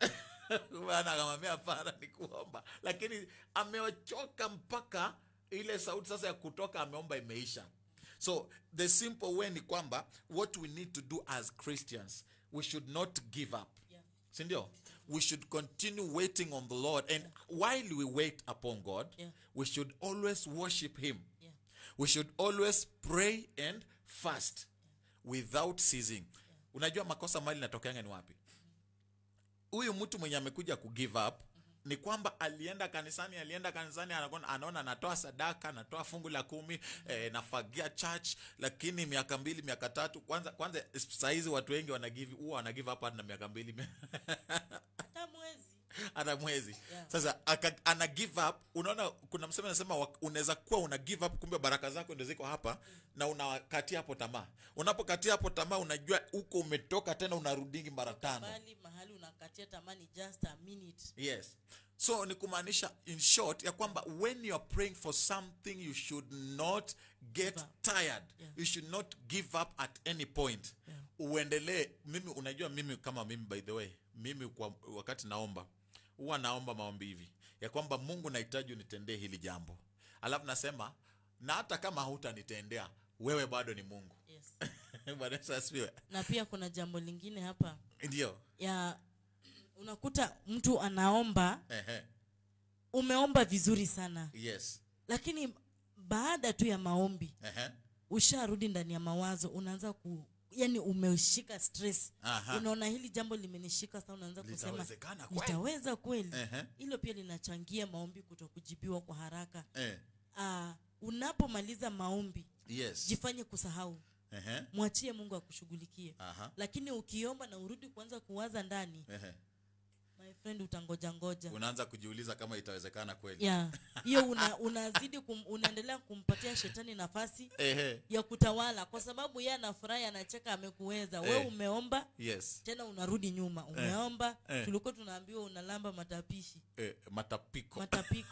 bana akamwambia hapana ni kuomba lakini amechoka mpaka ile sauti sasa ya kutoka ameomba imeisha so the simple way ni kwamba what we need to do as christians we should not give up Yeah. sindio we should continue waiting on the lord and while we wait upon god Yeah. we should always worship him Yeah. we should always pray and fast without ceasing unajua makosa mali natokeanga ni wapi huyu mtu mwenye amekuja kugive up ni kwamba alienda kanisani alienda kanisani anaona anaona anatoa sadaka anatoa fungu la kumi eh, nafagia church lakini miaka mbili miaka tatu kwanza kwanza sahizi watu wengi wanagive huwa wanagive up hata na miaka mbili hata mwezi hata mwezi Yeah. sasa aka, ana give up unaona kuna msemo anasema wak- unaweza kuwa una give up kumbe baraka zako ndio ziko hapa na unakatia hapo tamaa unapokatia hapo tamaa unajua huko umetoka tena unarudingi mara tano bali mahali unakatia tamani just a minute yes so ni kumaanisha in short ya kwamba when you are praying for something you should not get Give up. tired Yeah. you should not give up at any point Yeah. uendelee mimi unajua mimi kama mimi by the way mimi kwa wakati naomba huwa naomba maombi hivi ya kwamba mungu nahitaji unitendee hili jambo alafu nasema na hata kama hautanitendea wewe bado ni mungu yes. Bwana Yesu asifiwe na pia kuna jambo lingine hapa ndio ya unakuta mtu anaomba Ehe. umeomba vizuri sana yes lakini baada tu ya maombi Ehe. usharudi ndani ya mawazo unaanza ku yani umeshika stress Aha. unaona hili jambo limenishika sana unaanza kusema Litawezekana kweli? litaweza kweli Ehe. hilo pia linachangia maombi kutokujibiwa kwa haraka Eh. uh, unapomaliza maombi yes jifanye kusahau Ehe. mwachie mungu akushughulikie Aha. lakini ukiomba na urudi kuanza kuwaza ndani Ehe. my friend utangoja ngoja unaanza kujiuliza kama itawezekana kweli yeah hiyo una, unazidi kum, unaendelea kumpatia shetani nafasi Ehe. ya kutawala kwa sababu yeye anafurahi anacheka amekuweza we Eh. umeomba yes tena unarudi nyuma umeomba Eh. tulikuwa tunaambiwa unalamba matapishi eh, matapiko matapiko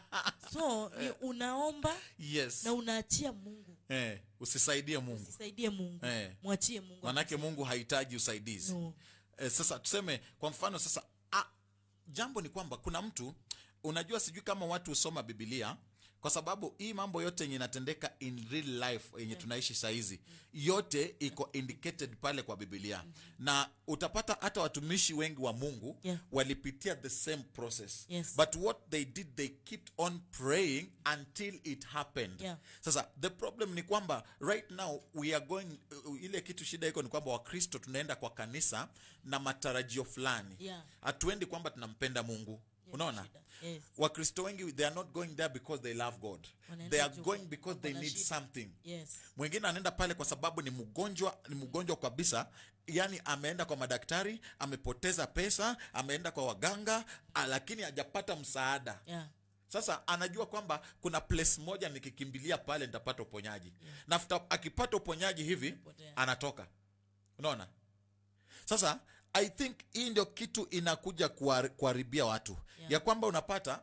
so ni unaomba yes na unaachia mungu eh, usisaidie mungu usisaidie mungu Eh. mwachie mungu manake mungu hahitaji usaidizi No. eh, sasa tuseme kwa mfano sasa ah, jambo ni kwamba kuna mtu unajua sijui kama watu husoma bibilia kwa sababu hii mambo yote yenye inatendeka in real life yenye tunaishi sahizi yote iko indicated pale kwa bibilia na utapata hata watumishi wengi wa mungu Yeah. walipitia the same process Yes. but what they did they kept on praying until it happened Yeah. sasa the problem ni kwamba right now we are going uh, ile kitu shida iko ni kwamba wakristo tunaenda kwa kanisa na matarajio fulani Yeah. hatuendi kwamba tunampenda mungu unaona shida. Yes. wakristo wengi they are not going there because they love god Wanaenda they are juu going kwa- because they wana need shida. something yes mwingine anaenda pale kwa sababu ni mgonjwa ni mgonjwa kabisa yani ameenda kwa madaktari amepoteza pesa ameenda kwa waganga ah, lakini hajapata msaada yeah sasa anajua kwamba kuna place moja nikikimbilia pale nitapata uponyaji na after akipata uponyaji hivi Potea. anatoka unaona sasa i think hii ndio kitu inakuja kuhar- kuharibia watu Yeah. ya kwamba unapata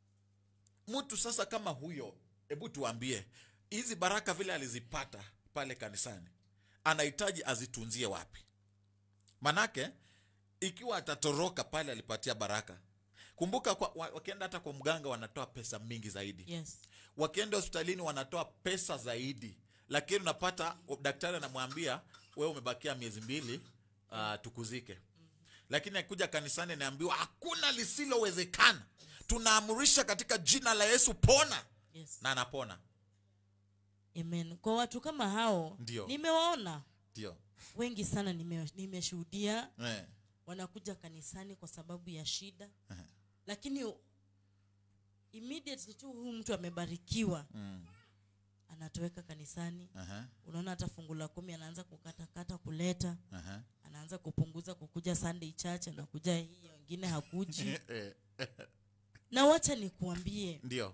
mtu sasa kama huyo hebu tuambie hizi baraka vile alizipata pale kanisani anahitaji azitunzie wapi manake ikiwa atatoroka pale alipatia baraka kumbuka kwa, wa- wakienda hata kwa mganga wanatoa pesa mingi zaidi yes wakienda hospitalini wanatoa pesa zaidi lakini unapata daktari anamwambia wewe umebakia miezi mbili uh, tukuzike lakini akikuja kanisani anaambiwa hakuna lisilowezekana tunaamurisha katika jina la yesu pona yes na anapona amen kwa watu kama hao Ndio. nimewaona ndio wengi sana nime- nimeshuhudia eh. wanakuja kanisani kwa sababu ya shida lakini immediately tu huyu mtu amebarikiwa mm. anatoweka kanisani Aha, unaona hata fungu la kumi anaanza kukatakata kuleta aha. anaanza kupunguza kukuja sunday church anakuja hii wengine hakuji Eh, na wacha nikuambie ndio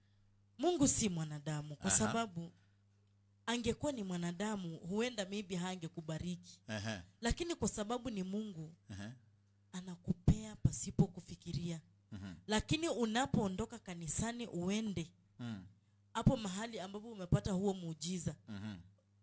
mungu si mwanadamu kwa Aha. sababu angekuwa ni mwanadamu huenda maybe hangekubariki Aha, lakini kwa sababu ni mungu aha, anakupea pasipo kufikiria mhm, lakini unapoondoka kanisani uende mm, hapo mahali ambapo umepata huo muujiza mhm.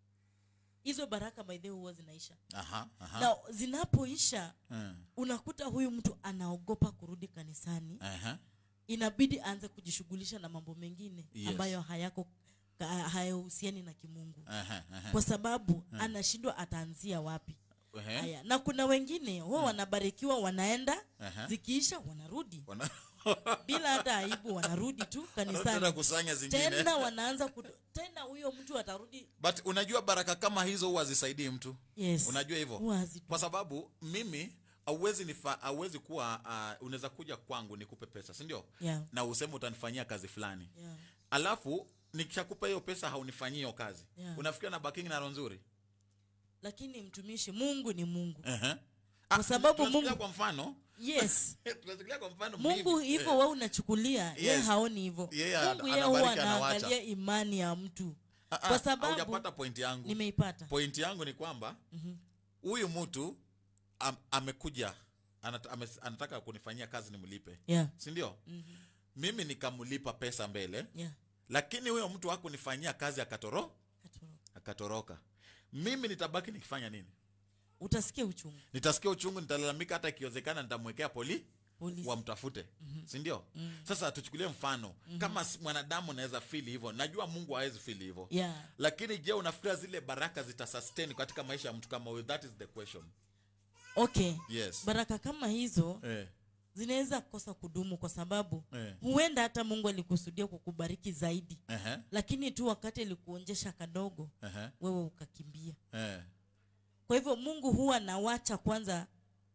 hizo baraka by the way huwa zinaisha Aha, aha. na zinapoisha Mm, unakuta huyu mtu anaogopa kurudi kanisani aha. inabidi aanze kujishughulisha na mambo mengine Yes. ambayo hayako ka- hayahusiani na kimungu Aha, aha. kwa sababu anashindwa ataanzia wapi Ehe. haya na kuna wengine huwa wanabarikiwa wanaenda Aha. zikiisha wanarudi Wana- bila hata aibu wanarudi tu Wanataka kanisani kusanya zingine tena wanaanza kudo, tena huyo mtu atarudi but unajua baraka kama hizo huwa zisaidii mtu yes unajua hivyo Huwa hazi- kwa sababu mimi auwezi nifa auwezi kuwa uh, unaweza kuja kwangu nikupe pesa si ndio yeah, na useme utanifanyia kazi fulani yeah. alafu nikishakupa hiyo pesa haunifanyii hiyo kazi Yeah. unafikiria na baking na roho nzuri lakini mtumishi mungu ni mungu uh-huh. Kwa sababu Mungu- kwa mfano yes tunachukulia kwa mfano mungu mimi, hivyo eh, we unachukulia ye Yes. haoni hivyo Yeye mungu ana- ye huwa anabariki, anawacha. anaangalia imani ya mtu ah, ah, kwa sababu haujapata point yangu nimeipata point yangu ni kwamba huyu mtu am, amekuja anata, ame, anataka kunifanyia kazi nimlipe yeah. si ndio mm-hmm. mimi nikamlipa pesa mbele yeah. lakini huyo mtu hakunifanyia kazi akatoro Katoroka. akatoroka mimi nitabaki nikifanya nini utasikia uchungu nitasikia uchungu nitalalamika hata ikiwezekana nitamwekea poli polisi wamtafute mm-hmm. sindio mm-hmm. sasa tuchukulie mfano mm-hmm. kama s- mwanadamu anaweza fili hivyo najua mungu hawezi fili hivyo yeah. lakini je unafikiria zile baraka zitasustain katika maisha ya mtu kama huyo that is the question okay yes baraka kama hizo eh. zinaweza kosa kudumu kwa sababu Eh. huenda hata mungu alikusudia kukubariki zaidi Uh-huh. lakini tu wakati alikuonjesha kadogo Uh-huh. wewe ukakimbia Eh. kwa hivyo mungu huwa nawacha kwanza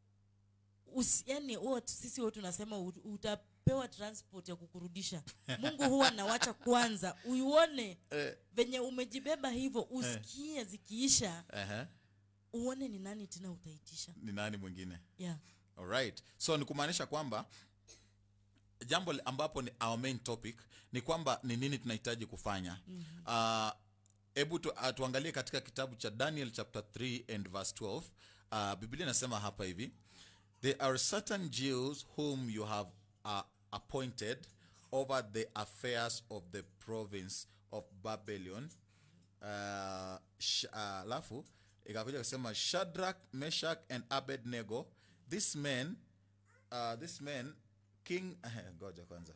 usi, yani huwa tu- sisi huwa tunasema ut- utapewa transport ya kukurudisha mungu huwa nawacha kwanza uione Eh. venye umejibeba hivyo usikie zikiisha Uh-huh. uone ni nani tena utaitisha ni nani mwingine yeah. alright so ni kumaanisha kwamba jambo li- ambapo ni our main topic ni kwamba ni nini tunahitaji kufanya mm-hmm. hebu tu, uh, tuangalie katika kitabu cha daniel chapter 3 and verse 12 uh, biblia inasema hapa hivi there are certain jews whom you have uh, appointed over the affairs of the province of babylon uh, sh- uh, alafu ikakuja kusema shadrak meshak and abednego this man uh, this man king eh, ngoja kwanza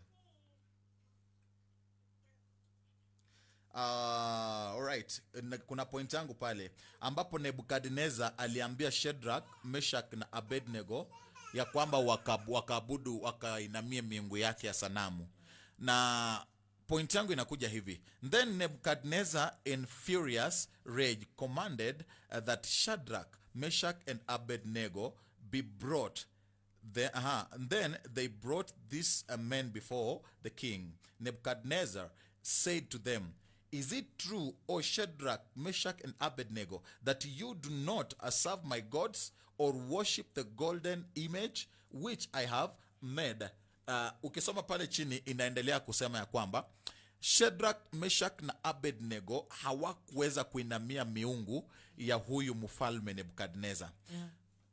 Uh, alright Na- kuna point yangu pale ambapo nebukadnezar aliambia shedrak meshak na abednego ya kwamba wakab- wakaabudu wakainamie miungu yake ya sanamu na point yangu inakuja hivi then nebukadnezar in furious rage commanded uh, that shadrach meshach and abednego be brought the, uh and then they brought these uh, men before the king. Nebuchadnezzar said to them, Is it true, O Shadrach, Meshach, and Abednego, that you do not uh, serve my gods or worship the golden image which I have made? Uh, ukisoma pale chini inaendelea kusema ya kwamba Shadrach, Meshach na Abednego hawakuweza kuinamia miungu ya huyu mfalme Nebukadnezar Yeah.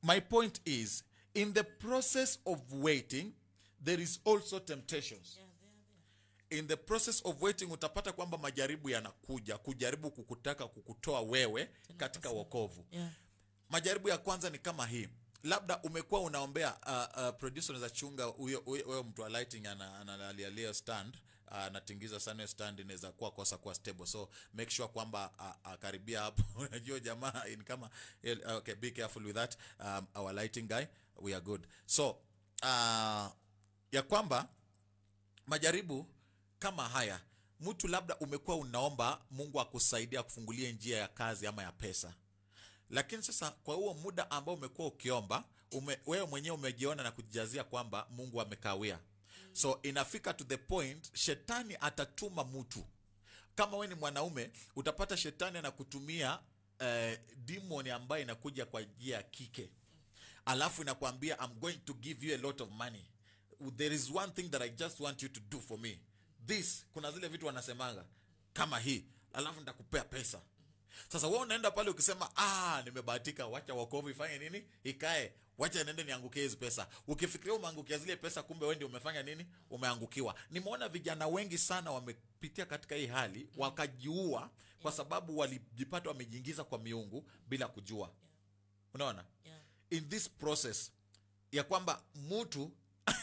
my point is in the process of waiting there is also temptations in the process of waiting utapata kwamba majaribu yanakuja kujaribu kukutaka kukutoa wewe katika wokovu yeah. majaribu ya kwanza ni kama hii labda umekuwa unaombea uh, uh, producer unaweza chunga huyo huyo- huyo mtu wa lighting ana- analialia stand uh, anatingiza sana hiyo stand inaweza kuwa kosa kuwa stable so make sure kwamba uh, uh, karibia hapo unajua jamaa ni kama uh, okay be careful with that um, our lighting guy we are good so uh, ya kwamba majaribu kama haya mtu labda umekuwa unaomba mungu akusaidia kufungulie njia ya kazi ama ya pesa lakini sasa kwa huo muda ambao umekuwa ukiomba ume, wewe mwenyewe umejiona na kujijazia kwamba mungu amekawia so inafika to the point shetani atatuma mtu kama we ni mwanaume utapata shetani anakutumia eh, demon ambayo inakuja kwa njia ya kike alafu inakwambia i'm going to give you a lot of money there is one thing that i just want you to do for me this kuna zile vitu wanasemanga kama hii alafu nitakupea pesa sasa wewe unaenda pale ukisema ah nimebahatika wacha wokovu ifanye nini ikae wacha niende niangukie hizi pesa ukifikiria umeangukia zile pesa kumbe wewe ndio umefanya nini umeangukiwa nimeona vijana wengi sana wamepitia katika hii hali wakajiua kwa sababu walijipata wamejiingiza kwa miungu bila kujua unaona Yeah. in this process ya kwamba mtu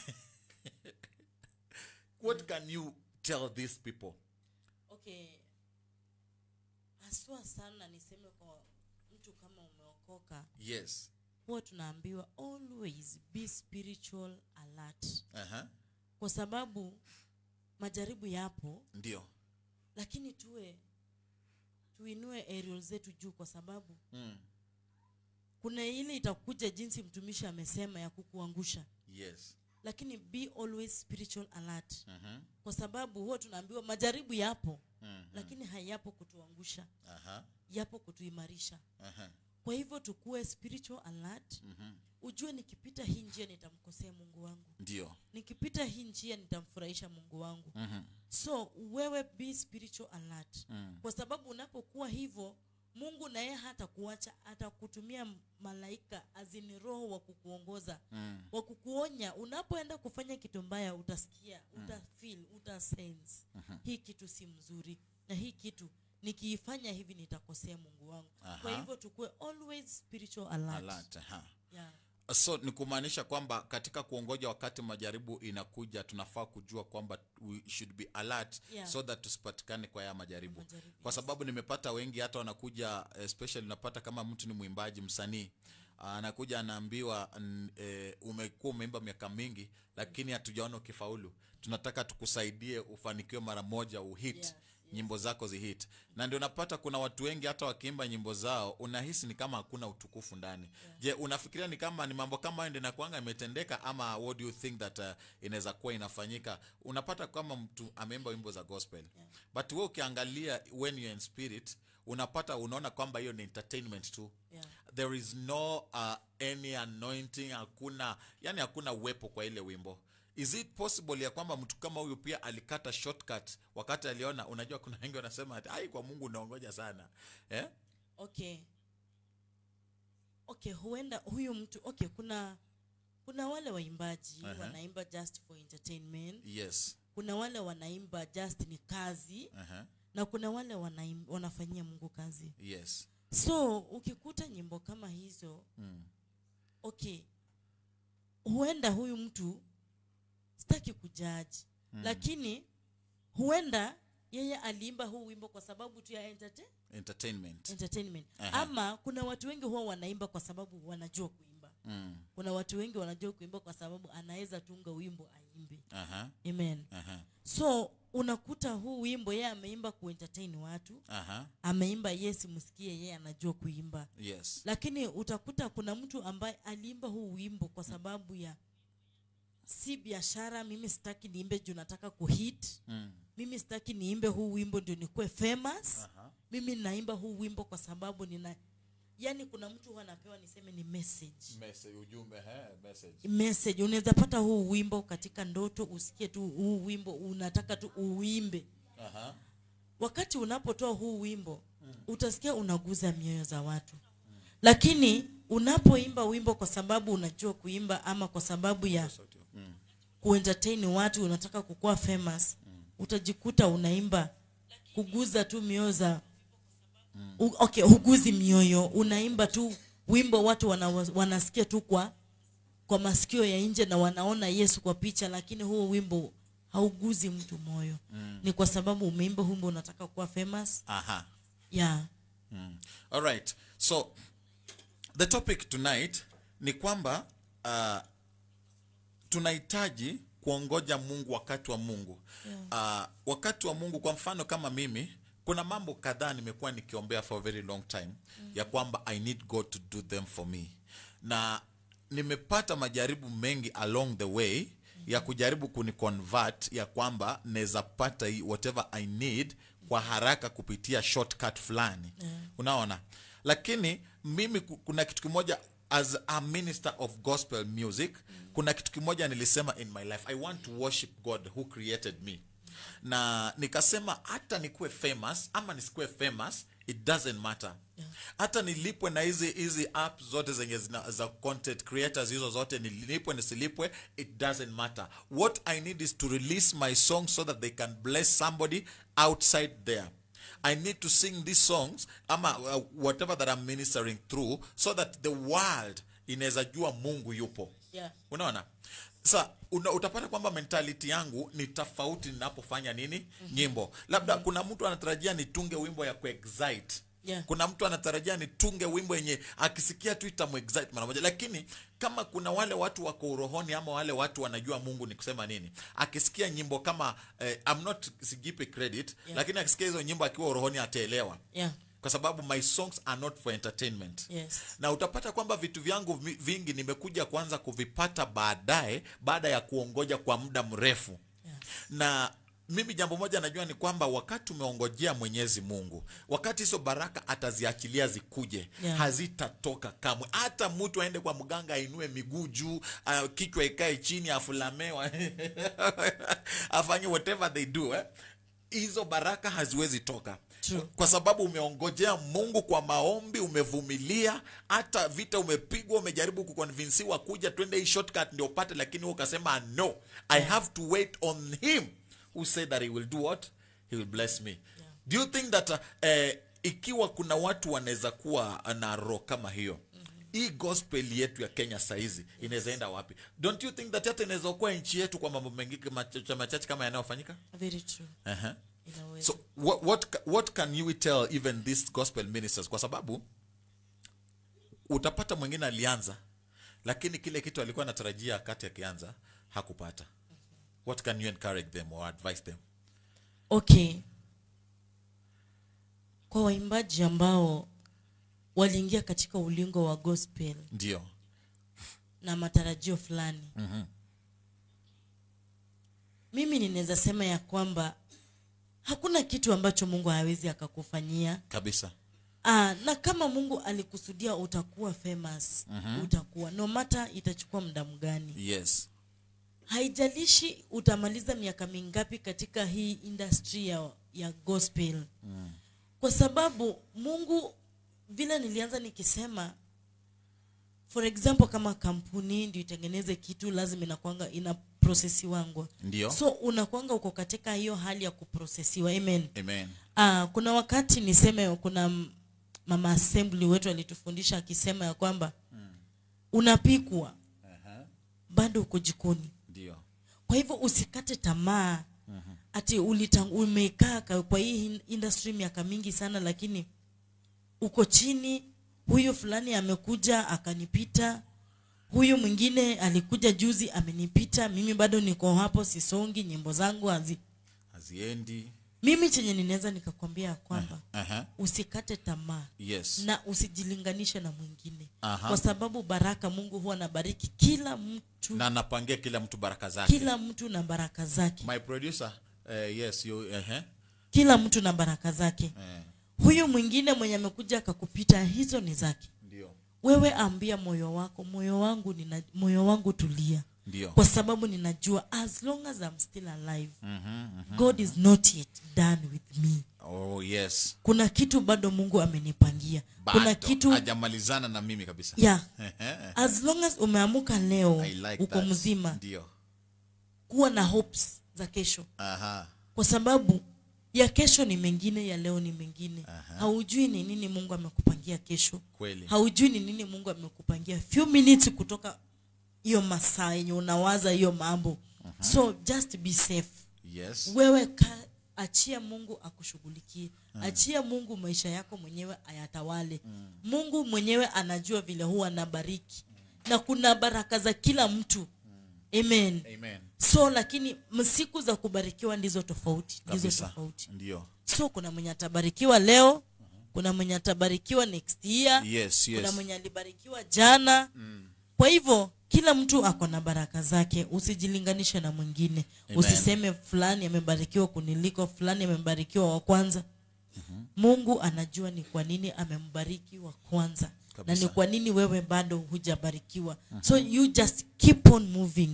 what can you tell these people okay haswa sana niseme kwa mtu kama umeokoka yes huwa tunaambiwa always be spiritual alert uh-huh. kwa sababu majaribu yapo ndio lakini tuwe tuinue aerial zetu juu kwa sababu mm. kuna ile itakuja jinsi mtumishi amesema ya kukuangusha yes lakini be always spiritual alert uh-huh. kwa sababu huwa tunaambiwa majaribu yapo mm. lakini hayapo kutuangusha uh-huh. yapo kutuimarisha Uh-huh. kwa hivyo tukuwe spiritual alert Mhm. ujue nikipita hii njia nitamkosea mungu wangu ndio nikipita hii njia nitamfurahisha mungu wangu Mhm. so wewe be spiritual alert Mm. kwa sababu unapokuwa hivyo mungu naye hata kuacha atakutumia m- malaika azini roho wa kukuongoza Mm. wa kukuonya unapoenda kufanya kitu mbaya utasikia utafeel utasense hii kitu si mzuri na hii kitu nikiifanya hivi nitakosea mungu wangu Aha. kwa hivyo tukuwe always spiritual alert. Alert, aha. Yeah. so ni kumaanisha kwamba katika kuongoja wakati majaribu inakuja tunafaa kujua kwamba we should be alert Yeah. so that tusipatikane kwa haya majaribu Majaribu, kwa sababu nimepata wengi hata wanakuja especially unapata kama mtu ni mwimbaji msanii anakuja anaambiwa n- eh, umekuwa umeimba miaka mingi lakini hatujaona ukifaulu tunataka tukusaidie ufanikiwe mara moja uhit Yes, nyimbo zako zihit na ndio unapata kuna watu wengi hata wakiimba nyimbo zao unahisi ni kama hakuna utukufu ndani je unafikiria ni kama ni mambo kama hayo ndio inakuanga imetendeka ama what do you think that uh, inaweza kuwa inafanyika unapata kama mtu ameimba wimbo za gospel but we ukiangalia when you're in spirit unapata unaona kwamba hiyo ni entertainment tu Yeah. there is no uh, any anointing hakuna yani hakuna uwepo kwa ile wimbo is it possible ya kwamba mtu kama huyu pia alikata shortcut wakati aliona unajua kuna wengi wanasema ati ai kwa mungu unaongoja sana eh? okay okay huenda huyu mtu okay kuna kuna wale waimbaji Aha. wanaimba just for entertainment yes kuna wale wanaimba just ni kazi uh-huh. na kuna wale wanaim, wanafanyia mungu kazi yes so ukikuta nyimbo kama hizo mm. okay huenda huyu mtu sitaki kujaji mm. lakini huenda yeye aliimba huu wimbo kwa sababu tu ya entertain, entertainment entertainment Aha. ama kuna watu wengi huwa wanaimba kwa sababu wanajua kuimba mm. kuna watu wengi wanajua kuimba kwa sababu anaweza tunga wimbo aimbe uh-huh. amen Uh-huh. so unakuta huu wimbo yeye ameimba kuentertain watu Uh-huh. ameimba yes msikie yeye anajua kuimba yes lakini utakuta kuna mtu ambaye aliimba huu wimbo kwa sababu ya si biashara mimi sitaki niimbe juu nataka kuhit mm. mimi sitaki niimbe huu wimbo ndio nikuwe famous Aha. mimi naimba huu wimbo kwa sababu nina yani kuna mtu huwa anapewa niseme ni message message ujumbe he, message message unaweza pata huu wimbo katika ndoto usikie tu huu wimbo unataka tu uimbe uh-huh. wakati unapotoa huu wimbo utasikia unaguza mioyo za watu lakini unapoimba wimbo kwa sababu unajua kuimba ama kwa sababu ya kuentertain watu unataka kukuwa famous utajikuta unaimba kuguza tu mioyo za U, okay huguzi mioyo unaimba tu wimbo watu wana, wanasikia tu kwa kwa masikio ya nje na wanaona yesu kwa picha lakini huo wimbo hauguzi mtu moyo mm. ni kwa sababu umeimba wimbo unataka kuwa famous aha yeah Mm. All right. So the topic tonight ni kwamba uh, tunahitaji kuongoja Mungu wakati wa Mungu. Uh, wakati wa Mungu kwa mfano kama mimi kuna mambo kadhaa nimekuwa nikiombea for a very long time ya kwamba I need God to do them for me. Na nimepata majaribu mengi along the way ya kujaribu kuniconvert ya kwamba naweza pata hii whatever I need kwa haraka kupitia shortcut fulani unaona lakini mimi ku- kuna kitu kimoja as a minister of gospel music kuna kitu kimoja nilisema in my life i want to worship god who created me na nikasema hata nikuwe famous ama nisikuwe famous it doesn't matter hata nilipwe na hizi hizi app zote zenye zina, za content creators hizo zote nilipwe nisilipwe it doesn't matter what i need is to release my song so that they can bless somebody outside there I need to sing these songs ama uh, whatever that I'm ministering through so that the world inaweza jua Mungu yupo. Yeah. Unaona? Sa una, utapata kwamba mentality yangu ni tofauti ninapofanya nini nyimbo. Labda kuna mtu anatarajia nitunge wimbo ya kuexcite. Yeah. Kuna mtu anatarajia nitunge wimbo yenye akisikia tu itamuexcite mara moja, lakini kama kuna wale watu wako urohoni ama wale watu wanajua Mungu ni kusema nini, akisikia nyimbo kama eh, I'm not sijipe credit Yeah. lakini akisikia hizo nyimbo akiwa urohoni ataelewa yeah kwa sababu my songs are not for entertainment yes na utapata kwamba vitu vyangu vi- vingi nimekuja kuanza kuvipata baadaye baada ya kuongoja kwa muda mrefu yes. na mimi jambo moja najua ni kwamba wakati umeongojea mwenyezi mungu wakati hizo baraka ataziachilia zikuje Yeah. hazitatoka kamwe hata mtu aende kwa mganga ainue miguu juu uh, kichwa ikae chini afulamewa afanye whatever they do eh? hizo baraka haziwezi toka True. kwa sababu umeongojea mungu kwa maombi umevumilia hata vita umepigwa umejaribu kukonvinsiwa kuja twende hii shortcut ndio upate lakini wewe ukasema no i have to wait on him who said that he will do what he will bless me do you think that uh, eh, ikiwa kuna watu wanaweza kuwa na roho kama hiyo hii gospel yetu ya kenya sahizi inaweza enda wapi don't you think that hata inaweza kuwa nchi yetu kwa mambo mengi machache machache kama yanayofanyika very true uh-huh. inaweza so what, what, ca- what can you tell even these gospel ministers kwa sababu utapata mwingine alianza lakini kile kitu alikuwa anatarajia wakati akianza hakupata what can you encourage them or advise them okay kwa waimbaji ambao waliingia katika ulingo wa gospel ndio na matarajio fulani Mhm. mimi ninaweza sema ya kwamba hakuna kitu ambacho mungu hawezi akakufanyia kabisa Aa, na kama mungu alikusudia utakuwa famous utakuwa no mata itachukua muda mgani yes haijalishi utamaliza miaka mingapi katika hii industry ya, ya gospel mm. kwa sababu mungu vile nilianza nikisema for example kama kampuni ndio itengeneze kitu lazima inakwanga ina prosesiwangwa ndio so unakwanga uko katika hiyo hali ya kuprosesiwa amen amen Ah, kuna wakati niseme kuna m- mama assembly wetu alitufundisha akisema ya kwamba unapikwa bado uko jikoni ndio kwa hivyo usikate tamaa ati ulitang, umekaa ka- kwa hii in- industry miaka mingi sana lakini uko chini huyu fulani amekuja akanipita huyu mwingine alikuja juzi amenipita mimi bado niko hapo sisongi nyimbo zangu hazi haziendi mimi chenye ninaweza nikakwambia ya kwamba Aha. usikate tamaa yes na usijilinganishe na mwingine Aha. kwa sababu baraka mungu huwa anabariki kila mtu na napangia kila mtu baraka zake kila mtu na baraka zake my producer uh, yes you uh-huh. kila mtu na baraka zake eh, huyu mwingine mwenye amekuja akakupita hizo ni zake ndio wewe ambia moyo wako moyo wangu nina, moyo wangu tulia Ndio. kwa sababu ninajua as long as I'm still alive god is not yet done with me oh yes kuna kitu bado mungu amenipangia kuna Bado, kitu hajamalizana na mimi kabisa yeah as long as umeamuka leo I like uko that. mzima ndio kuwa na hopes za kesho aha kwa sababu ya kesho ni mengine ya leo ni mengine haujui ni nini mungu amekupangia kesho kweli haujui ni nini mungu amekupangia few minutes kutoka hiyo masaa yenye unawaza hiyo mambo so just be safe yes wewe ka, achia mungu akushughulikie achia mungu maisha yako mwenyewe ayatawale mungu mwenyewe anajua vile huwa anabariki na kuna baraka za kila mtu amen amen so lakini siku za kubarikiwa ndizo tofauti ndizo kabisa tofauti ndio so kuna mwenye atabarikiwa leo kuna mwenye atabarikiwa next year yes kuna yes mwenye alibarikiwa jana kwa hivyo kila mtu ako na baraka zake usijilinganishe na mwingine Amen. usiseme fulani amebarikiwa kuniliko fulani amebarikiwa wa kwanza mungu anajua ni kwa nini amembariki wa kwanza na Kabisa. ni kwa nini wewe bado hujabarikiwa so you just keep on moving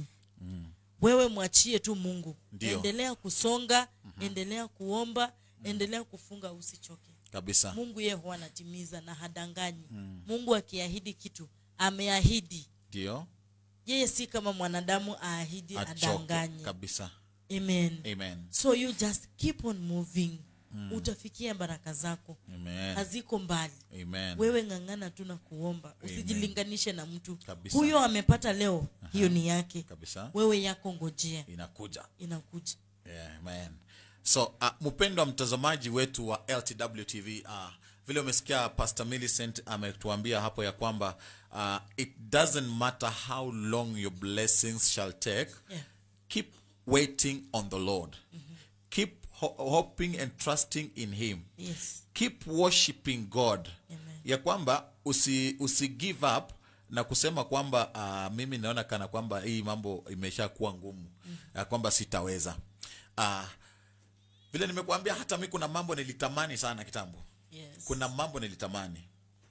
wewe mwachie tu mungu Ndio. endelea kusonga endelea kuomba endelea kufunga usichoke kabisa mungu yeye huwa anatimiza na hadanganyi mungu akiahidi kitu ameahidi ndio yeye si kama mwanadamu aahidi achoke adanganye kabisa amen amen so you just keep on moving utafikia baraka zako amen haziko mbali amen wewe ng'ang'ana tu na kuomba usijilinganishe na mtu Kabisa. huyo amepata leo hiyo ni yake kabisa wewe yako ngojea inakuja inakuja Yeah, man. so uh, mpendwa mtazamaji wetu wa ltw tv uh, vile umesikia pastor millicent ametuambia hapo ya kwamba uh, it doesn't matter how long your blessings shall take Yeah. keep waiting on the lord keep ho- hoping and trusting in him yes keep worshiping god Amen. ya kwamba usi, usi give up na kusema kwamba uh, mimi naona kana kwamba hii mambo imesha kuwa ngumu ya kwamba sitaweza uh, vile nimekuambia hata mi kuna mambo nilitamani sana kitambo yes kuna mambo nilitamani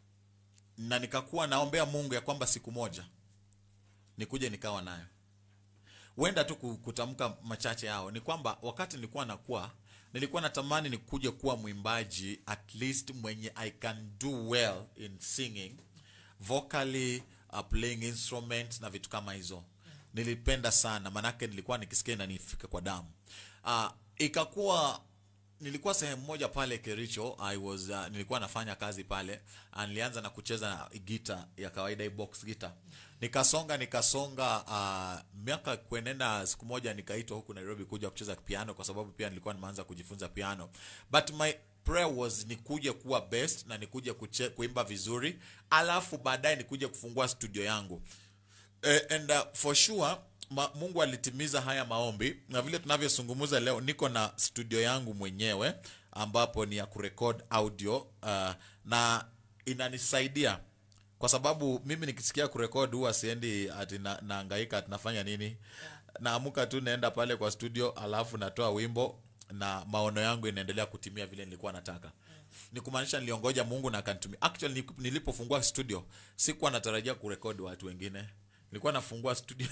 na nikakuwa naombea mungu ya kwamba siku moja nikuje nikawa nayo huenda tu ku- kutamka machache yao ni kwamba wakati nilikuwa nakuwa nilikuwa natamani nikuje kuwa mwimbaji at least mwenye i can do well in singing vocally uh, playing instruments na vitu kama hizo nilipenda sana manake nilikuwa nikisikia inanifika kwa damu uh, ikakuwa nilikuwa sehemu moja pale kericho I was, uh, nilikuwa nafanya kazi pale uh, nilianza na kucheza na gita ya kawaida hii box gita nikasonga nikasonga uh, miaka kuenenda siku moja nikaitwa huku nairobi kuja kucheza piano kwa sababu pia nilikuwa nimeanza kujifunza piano but my prayer was nikuje kuwa best na nikuje kuche, kuimba vizuri alafu baadaye nikuje kufungua studio yangu Eh, and uh, for sure ma, mungu alitimiza haya maombi na vile tunavyozungumza leo niko na studio yangu mwenyewe ambapo ni ya kurekod audio uh, na inanisaidia kwa sababu mimi nikisikia kurekod huwa siendi ati na, naangaika ati nafanya nini naamuka tu naenda pale kwa studio alafu natoa wimbo na maono yangu inaendelea kutimia vile nilikuwa nataka ni kumaanisha niliongoja mungu na akanitumia actually ni- nilipofungua studio sikuwa natarajia kurekodi watu wengine nilikuwa nafungua studio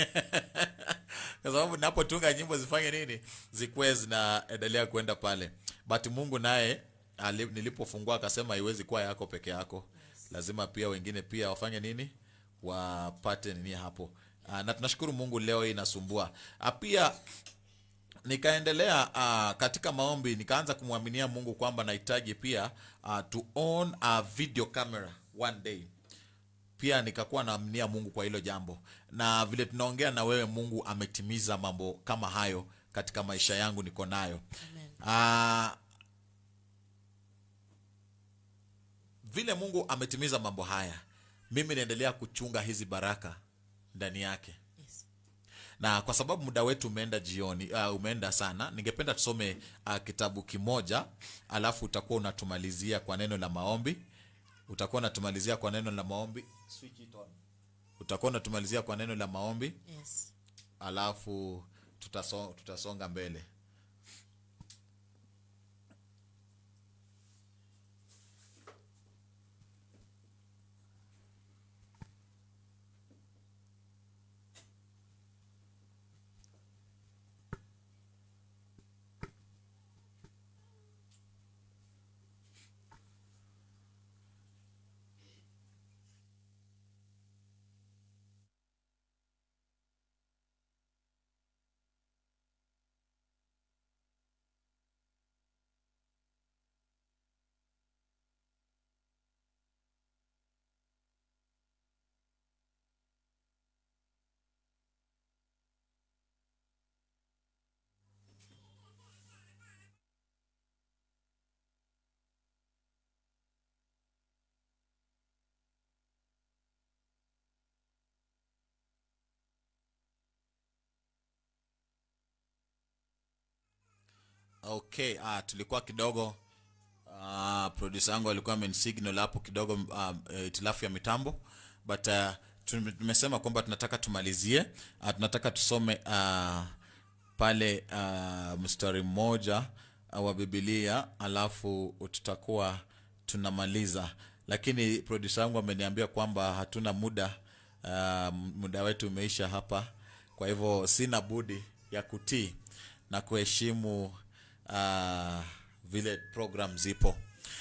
kwa sababu napotunga nyimbo zifanye nini zikuwe zinaendelea kwenda pale but mungu naye ali- nilipofungua akasema haiwezi kuwa yako peke yako lazima pia wengine pia wafanye nini wapate nini hapo Ah, na tunashukuru mungu leo hii inasumbua Ah, pia nikaendelea uh, katika maombi nikaanza kumwaminia mungu kwamba nahitaji pia uh, to own a video camera one day pia nikakuwa naaminia mungu kwa hilo jambo na vile tunaongea na wewe mungu ametimiza mambo kama hayo katika maisha yangu niko nayo uh, vile mungu ametimiza mambo haya mimi naendelea kuchunga hizi baraka ndani yake yes na kwa sababu muda wetu umeenda jioni uh, umeenda sana ningependa tusome uh, kitabu kimoja alafu utakuwa unatumalizia kwa neno la maombi utakuwa unatumalizia kwa neno la maombi Switch it on. utakuwa unatumalizia kwa neno la maombi yes alafu tutaso, tutasonga mbele okay ah, tulikuwa kidogo uh, producer yangu alikuwa amenisignal hapo kidogo uh, itilafu ya mitambo but uh, tume- tumesema kwamba tunataka tumalizie uh, tunataka tusome uh, pale uh, mstari mmoja uh, wa bibilia alafu tutakuwa tunamaliza lakini producer yangu ameniambia kwamba hatuna muda uh, muda wetu umeisha hapa kwa hivyo sina budi ya kutii na kuheshimu uh, vile program zipo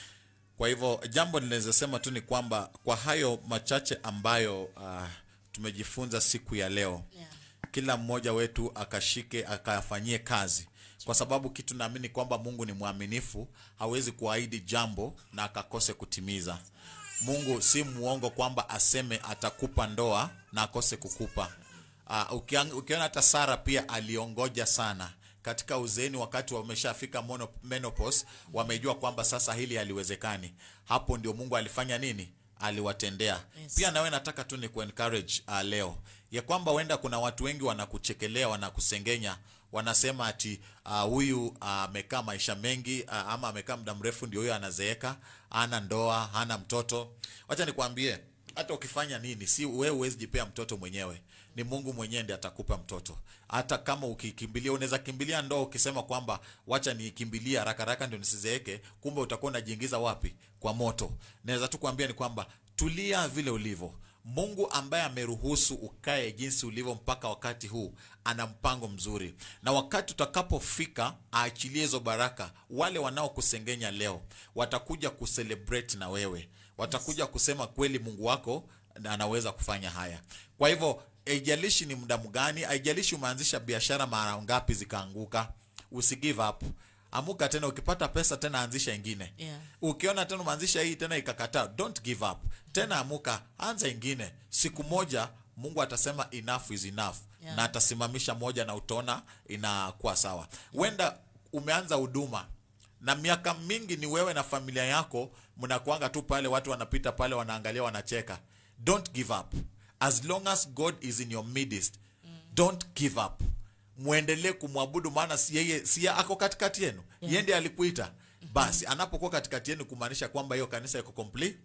kwa hivyo jambo ninaweza sema tu ni kwamba kwa hayo machache ambayo uh, tumejifunza siku ya leo Yeah. kila mmoja wetu akashike akafanyie kazi kwa sababu kitu naamini kwamba mungu ni mwaminifu hawezi kuahidi jambo na akakose kutimiza mungu si muongo kwamba aseme atakupa ndoa na akose kukupa uh, ukiang- ukiona hata sara pia aliongoja sana katika uzeeni wakati wameshafika mono- menopause wamejua kwamba sasa hili haliwezekani hapo ndio mungu alifanya nini aliwatendea Yes. pia nawe nataka tu ni kuencourage uh, leo ya kwamba huenda kuna watu wengi wanakuchekelea wanakusengenya wanasema ati ah, huyu uh, amekaa maisha mengi uh, ama amekaa muda mrefu ndio huyo anazeeka hana ndoa hana mtoto wacha nikwambie hata ukifanya nini si wewe huwezi jipea mtoto mwenyewe ni mungu mwenyewe ndiye atakupa mtoto hata kama ukikimbilia unaweza kimbilia ndoa ukisema kwamba wacha nikimbilia haraka haraka ndio nisizeeke kumbe utakuwa unajiingiza wapi kwa moto naweza tu kuambia ni kwamba tulia vile ulivyo mungu ambaye ameruhusu ukae jinsi ulivyo mpaka wakati huu ana mpango mzuri na wakati utakapofika aachilie hizo baraka wale wanaokusengenya leo watakuja kucelebrate na wewe watakuja kusema kweli mungu wako na anaweza kufanya haya kwa hivyo haijalishi ni muda mgani haijalishi umeanzisha biashara mara ngapi zikaanguka usi give up amuka tena ukipata pesa tena anzisha ingine Yeah. ukiona tena umeanzisha hii tena ikakataa don't give up tena amuka anza ingine siku moja mungu atasema enough is enough Yeah. na atasimamisha moja na utaona inakuwa sawa huenda umeanza huduma na miaka mingi ni wewe na familia yako mnakuanga tu pale watu wanapita pale wanaangalia wanacheka don't give up as long as god is in your midst don't give up mwendelee kumwabudu maana si yeye si yeye ako katikati yenu Yeah. yeye ndiye alikuita basi anapokuwa katikati yenu kumaanisha kwamba hiyo kanisa iko complete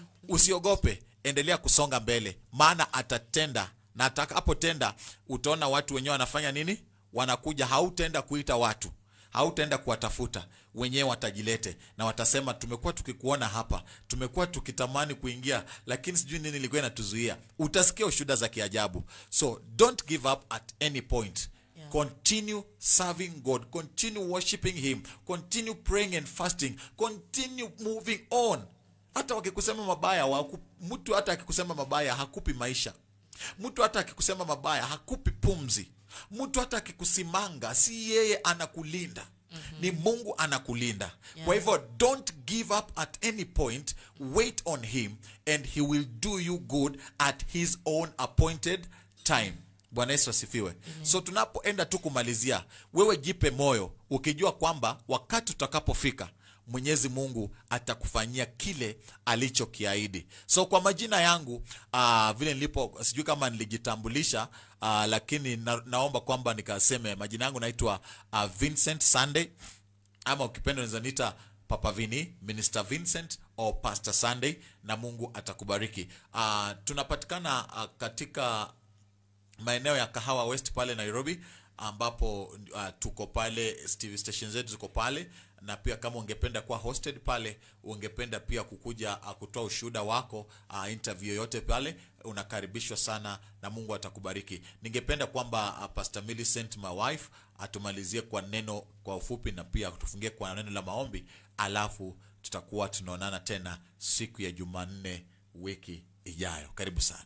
usiogope endelea kusonga mbele maana atatenda na atakapotenda utaona watu wenyewe wanafanya nini wanakuja hautaenda kuita watu hautaenda kuwatafuta wenyewe watajilete na watasema tumekuwa tukikuona hapa tumekuwa tukitamani kuingia lakini sijui nini ilikuwa inatuzuia utasikia ushuda za kiajabu so don't give up at any point Yeah. continue serving god continue worshiping him continue praying and fasting continue moving on hata wakikusema mabaya waku, mtu hata akikusema mabaya hakupi maisha mtu hata akikusema mabaya hakupi pumzi mtu hata akikusimanga si yeye anakulinda mm-hmm. ni mungu anakulinda Yeah. kwa hivyo don't give up at any point wait on him and he will do you good at his own appointed time bwana yesu asifiwe so tunapoenda tu kumalizia wewe jipe moyo ukijua kwamba wakati utakapofika mwenyezi mungu atakufanyia kile alichokiahidi so kwa majina yangu uh, vile nilipo sijui kama nilijitambulisha uh, lakini na, naomba kwamba nikaseme majina yangu naitwa uh, vincent sunday ama ukipenda unaweza niita papa vini minister vincent au pastor sunday na mungu atakubariki uh, tunapatikana uh, katika maeneo ya kahawa west pale nairobi ambapo uh, tuko pale tv station zetu ziko pale na pia kama ungependa kuwa hosted pale ungependa pia kukuja uh, kutoa ushuhuda wako uh, interview yoyote pale unakaribishwa sana na mungu atakubariki ningependa kwamba uh, pastor millicent my wife atumalizie kwa neno kwa ufupi na pia tufungie kwa neno la maombi alafu tutakuwa tunaonana tena siku ya jumanne wiki ijayo karibu sana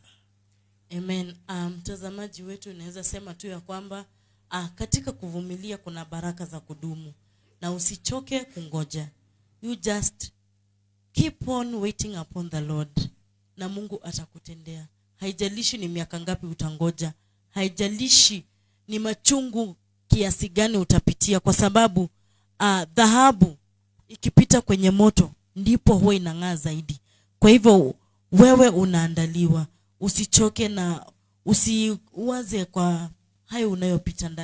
amen Ah, mtazamaji wetu unaweza sema tu ya kwamba ah, katika kuvumilia kuna baraka za kudumu na usichoke kungoja you just keep on waiting upon the lord na mungu atakutendea haijalishi ni miaka ngapi utangoja haijalishi ni machungu kiasi gani utapitia kwa sababu ah, dhahabu ikipita kwenye moto ndipo huwa inang'aa zaidi kwa hivyo wewe unaandaliwa usichoke na usiwaze kwa hayo unayopita ndani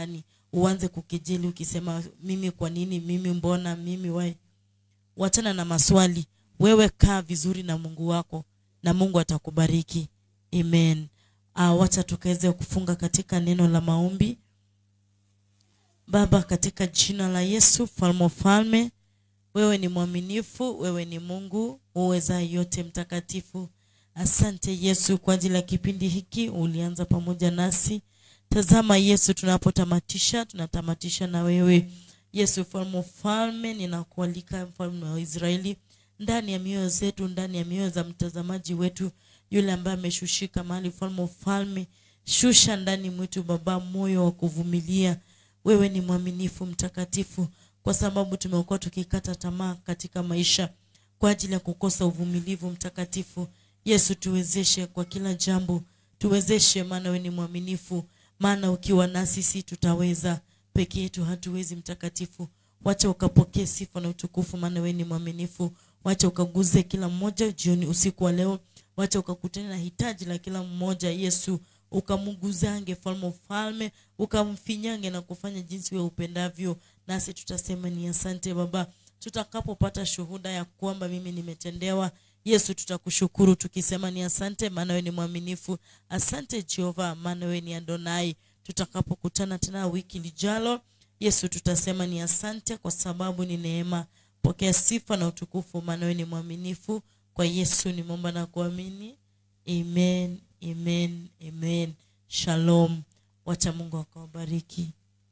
uanze kukejeli ukisema mimi kwa nini mimi mbona mimi wai wachana na maswali wewe kaa vizuri na mungu wako na mungu atakubariki amen uh, wacha tukaweze kufunga katika neno la maombi baba katika jina la yesu falme wa falme wewe ni mwaminifu wewe ni mungu uweza yote mtakatifu asante yesu kwa ajili ya kipindi hiki ulianza pamoja nasi tazama yesu tunapotamatisha tunatamatisha na wewe yesu mfalme ufalme ninakualika mfalme wa israeli ndani ya mioyo zetu ndani ya mioyo za mtazamaji wetu yule ambaye ameshushika mahali mfalme ufalme shusha ndani mwetu baba moyo wa kuvumilia wewe ni mwaminifu mtakatifu kwa sababu tumekuwa tukikata tamaa katika maisha kwa ajili ya kukosa uvumilivu mtakatifu yesu tuwezeshe kwa kila jambo tuwezeshe maana wewe ni mwaminifu maana ukiwa nasi si tutaweza peke yetu hatuwezi mtakatifu wacha ukapokee sifa na utukufu maana wewe ni mwaminifu wacha ukaguze kila mmoja jioni usiku wa leo wacha ukakutana na hitaji la kila mmoja yesu ukamuguzange falme ufalme ukamfinyange na kufanya jinsi wewe upendavyo nasi tutasema ni asante baba tutakapopata shuhuda ya kwamba mimi nimetendewa yesu tutakushukuru tukisema ni asante maana wewe ni mwaminifu asante jehova maana wewe ni adonai tutakapokutana tena wiki lijalo yesu tutasema ni asante kwa sababu ni neema pokea sifa na utukufu maana wewe ni mwaminifu kwa yesu nimeomba na kuamini amen amen amen shalom wacha mungu akawabariki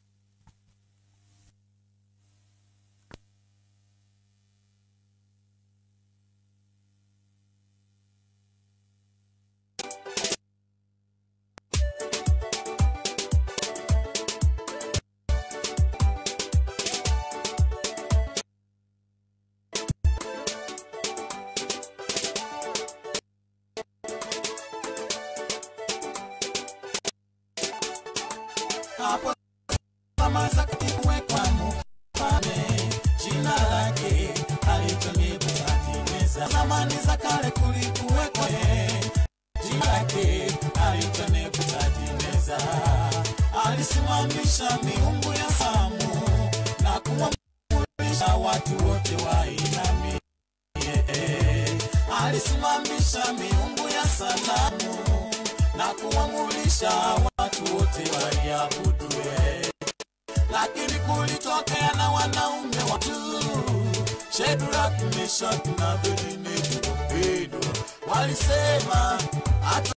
hapo kama za kuwekwa mfalme jina lake alitonibatiza zamani za kale kulikuwekwa jina lake alitonibatiza alisimamisha miungu ya samu na kuwamulisha watu wote wainamie alisimamisha miungu ya sanamu na kuwamulisha watu wote waiabudue lakini kulitokea na wanaume watu Shadrach, Meshach na Abednego walisema hata